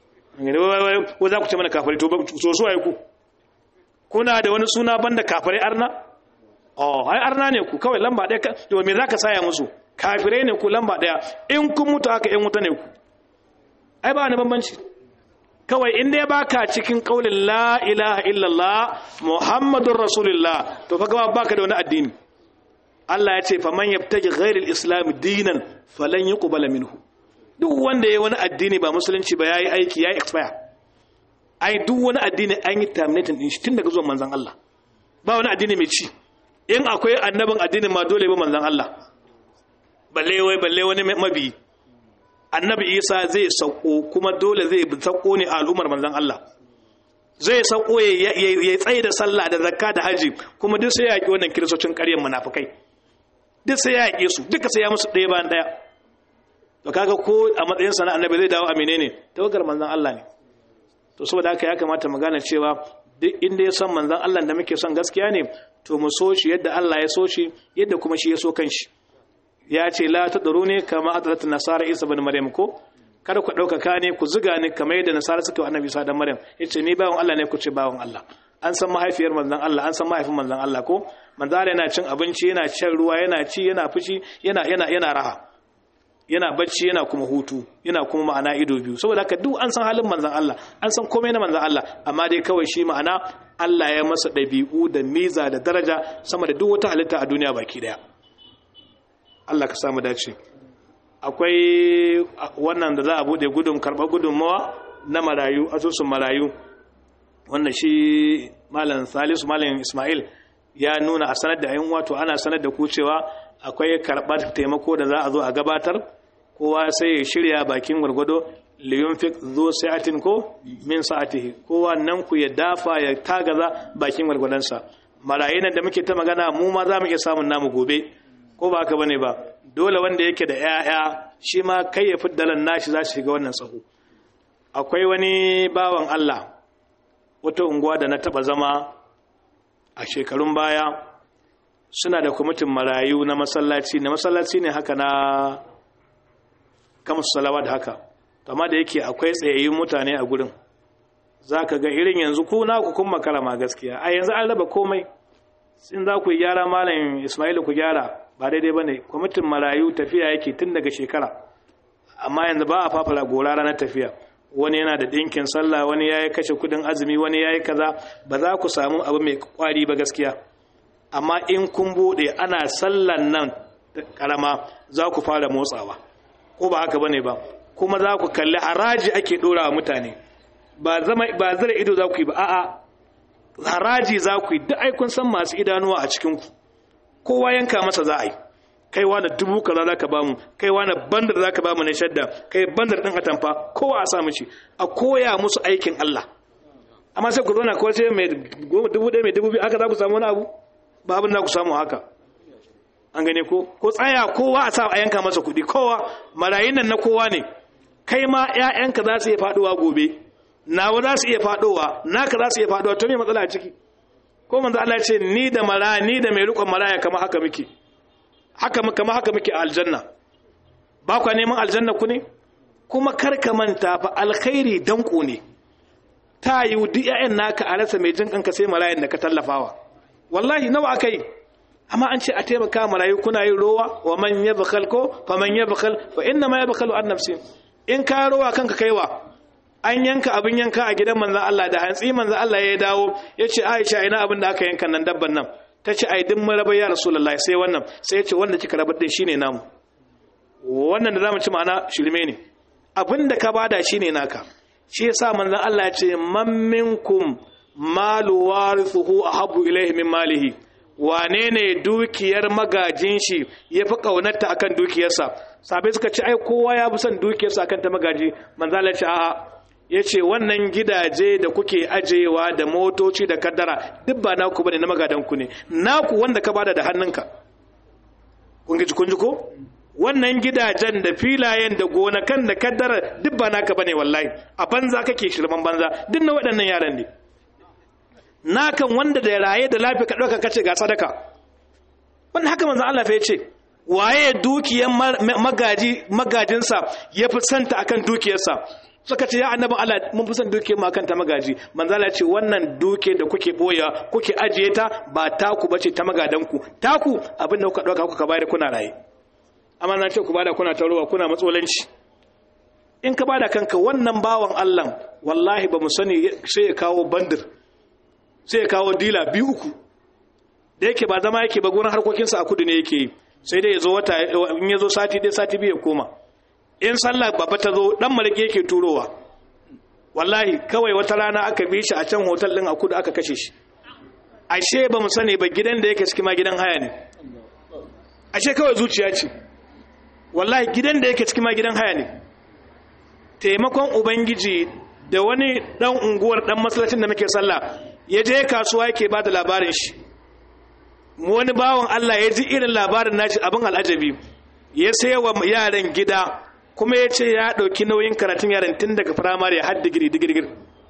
ko za ku ce mana kafari to so so ku kuna da wani suna banda kafari arna oh ai arna ne ku kawai lamba ɗaya to me zaka saya musu kafirai ne ku lamba ɗaya in kun mutu haka in wuta ne ku ai ba ni bambanci kawai in dai baka cikin kaulin la ilaha illallah muhammadur rasulullah to fa gaba baka da wani addini Allah ya ce faman yabtaji ghairil islam dinan falan yuqbala minhu duk wanda yayi wani addini ba musulunci ba yayi aiki yayi expire ai duk wani addini an yi terminating din shi tun daga zuwan manzon Allah ba wani addini mai ci in akwai annabin addinin ma dole ba manzon Allah balle wai balle wani mabi annabi Isa zai sauko kuma dole zai sauko ne a al'ummar manzon Allah zai sauko ya tsaye da sallah da zakka da haji kuma duk sai ya yaki wannan kiristocin ƙaryar munafikai duk sai ya yake su duka sai ya musu ɗaya bayan ɗaya to kaga ko a matsayin sana annabi zai dawo a menene tawagar manzon Allah ne to saboda haka ya kamata mu gane cewa duk inda ya san manzon Allah da muke son gaskiya ne to mu so shi yadda Allah ya so shi yadda kuma shi ya so kanshi ya ce la tadruni kama atrat nasara isa ibn maryam ko kada ku ɗaukaka ne ku ziga ne kamar yadda nasara suka wa annabi isa dan maryam yace ni bawon Allah ne ku ce bawon Allah an san mahaifiyar manzon Allah an san mahaifin manzon Allah ko manzon Allah yana cin abinci yana cin ruwa yana ci yana fushi yana yana yana raha yana bacci yana kuma hutu yana kuma ma'ana ido biyu saboda haka duk an san halin manzon Allah an san komai na manzon Allah amma dai kawai shi ma'ana Allah ya masa ɗabi'u da miza da daraja sama da duk wata halitta a duniya baki daya Allah ka samu dace akwai wannan da za a bude gudun karɓar gudunmawa na marayu asusun marayu wanda shi malam salisu malam ismail ya nuna a sanar da yan wato ana sanar da ku cewa akwai karɓar taimako da za a zo a gabatar kowa sai ya shirya bakin gwargwado liyunfik zo sa'atin ko min sa'atihi kowa nan ku ya dafa ya tagaza bakin gwargwadonsa marayu da muke ta magana mu ma za mu iya samun namu gobe ko ba haka bane ba dole wanda yake da 'ya'ya shi ma kai ya fiddalan nashi za su shiga wannan tsaho akwai wani bawan Allah wata unguwa da na taba zama a shekarun baya suna da kwamitin marayu na masallaci na masallaci ne haka na kamar salawa da haka amma da yake akwai tsayayyun mutane a gurin za ka ga irin yanzu ku na ku kun makara ma gaskiya a yanzu an raba komai in za ku yi gyara malam ismailu ku gyara ba daidai ba ne kwamitin marayu tafiya yake tun daga shekara amma yanzu ba a fafara gora ranar tafiya wani yana da ɗinkin sallah wani ya yi kashe kudin azumi wani ya yi kaza ba za ku samu abu mai kwari ba gaskiya amma in kun buɗe ana sallan nan karama za ku fara motsawa ko ba haka bane ba kuma za ku kalli haraji ake ɗora wa mutane ba zama ba zira ido za ku yi ba a'a haraji za ku yi duk ai kun san masu idanuwa a cikin ku kowa yanka masa za a yi kai wani dubu kaza za ka ba mu kai wani bandar za ka ba mu na shadda kai bandar ɗin atamfa kowa a sa mishi a koya musu aikin Allah amma sai ku zauna kawai sai mai dubu ɗaya mai dubu biyu haka za ku samu wani abu ba abin da ku samu haka an gane ko ko tsaya kowa a sa a yanka masa kuɗi kowa marayin nan na kowa ne kai ma ƴaƴanka za su iya faɗowa gobe nawa za su iya faɗowa naka za su iya faɗowa to me matsala a ciki ko manzo Allah ya ce ni da mara ni da mai riƙon maraya kama haka muke haka kama haka muke a aljanna ba kwa neman aljanna ku ne kuma kar ka manta fa alkhairi danko ne ta yi duk ƴaƴan naka a rasa mai jin kanka sai marayan da ka tallafawa wallahi nawa aka yi amma an ce a taimaka marayu kuna yin rowa wa man yabkhal ko fa man yabkhal fa inna ma yabkhalu an nafsi in ka rowa kanka kaiwa an yanka abin yanka a gidan manzon Allah da hantsi manzon Allah ya dawo ya ce Aisha ina abin da aka yanka nan dabban nan ta ce ai din marabar ya rasulullahi sai wannan sai ya ce wanda kika rabar din shine namu wannan da zamu ci ma'ana shirme ne abin da ka bada shine naka shi yasa manzon Allah ya ce man minkum malu warithuhu ahabbu ilayhi min malihi wane ne dukiyar magajin shi ya fi ƙaunarta akan dukiyarsa sabai suka ce ai kowa ya fi son dukiyarsa akan ta magaji manzala ce a'a ya ce wannan gidaje da kuke ajewa da motoci da kaddara duk ba naku bane na magadanku ne naku wanda ka bada da hannunka kun ji kun ji ko wannan gidajen da filayen da gonakan da kaddara duk ba naka bane wallahi a banza kake shirman banza duk na waɗannan yaran ne nakan wanda da raye da lafiya ka ɗauka kace ga sadaka wanda haka manzon Allah fa yace waye dukiyar magaji magajinsa ya fi santa akan dukiyarsa suka ce ya annabin Allah mun fi son dukiyar mu akan ta magaji manzon Allah ce wannan duke da kuke boya kuke ajiye ta ba taku bace ta magadanku taku abinda kuka ɗauka kuka bayar kuna raye amma na ce ku bada kuna tarowa kuna matsolanci in ka bada kanka wannan bawan Allah wallahi ba mu sani sai ya kawo bandir sai ya kawo dila biyu uku da yake ba zama yake ba gurin harkokinsa a kudu ne yake yi sai dai ya zo wata in ya zo sati ɗaya sati biyu ya koma in sallah babba ta zo dan malaki yake turowa wallahi kawai wata rana aka bi shi a can hotel din a kudu aka kashe shi ashe ba mu sani ba gidan da yake cikin ma gidan haya ne ashe kawai zuciya ce wallahi gidan da yake cikin ma gidan haya ne taimakon ubangiji da wani dan unguwar dan masallacin da muke sallah ya je kasuwa yake ba da labarin shi wani bawan Allah ya ji irin labarin nashi abin al'ajabi ya sai wa yaran gida kuma ya ce ya ɗauki nauyin karatun yaran tun daga firamare har digiri digirgir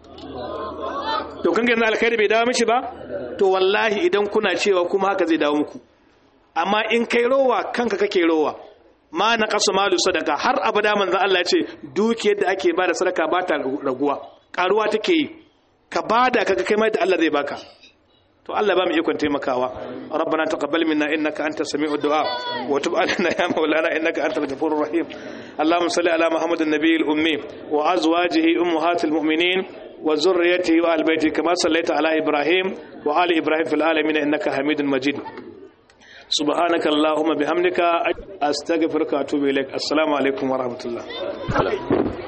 to kan gina alkhairi bai dawo mishi ba to wallahi idan kuna cewa kuma haka zai dawo muku amma in kai rowa kanka kake rowa ma na kasu malu sadaka har abada manzo Allah ya ce dukiyar da ake bada sadaka ba ta raguwa karuwa take yi ka bada kaga kai mai da Allah zai baka to Allah ba mu ikon taimakawa rabbana taqabbal minna innaka antas sami'ud du'a wa tub alaina ya maulana innaka antal ghafurur rahim allahumma salli ala muhammadin nabiyil ummi wa azwajihi ummahatil mu'minin wa zurriyyatihi wa albayti kama sallaita ala ibrahim wa ali ibrahim fil alamin innaka hamidun majid سبحانك اللهم بحمدك استغفرك واتوب اليك السلام عليكم ورحمه الله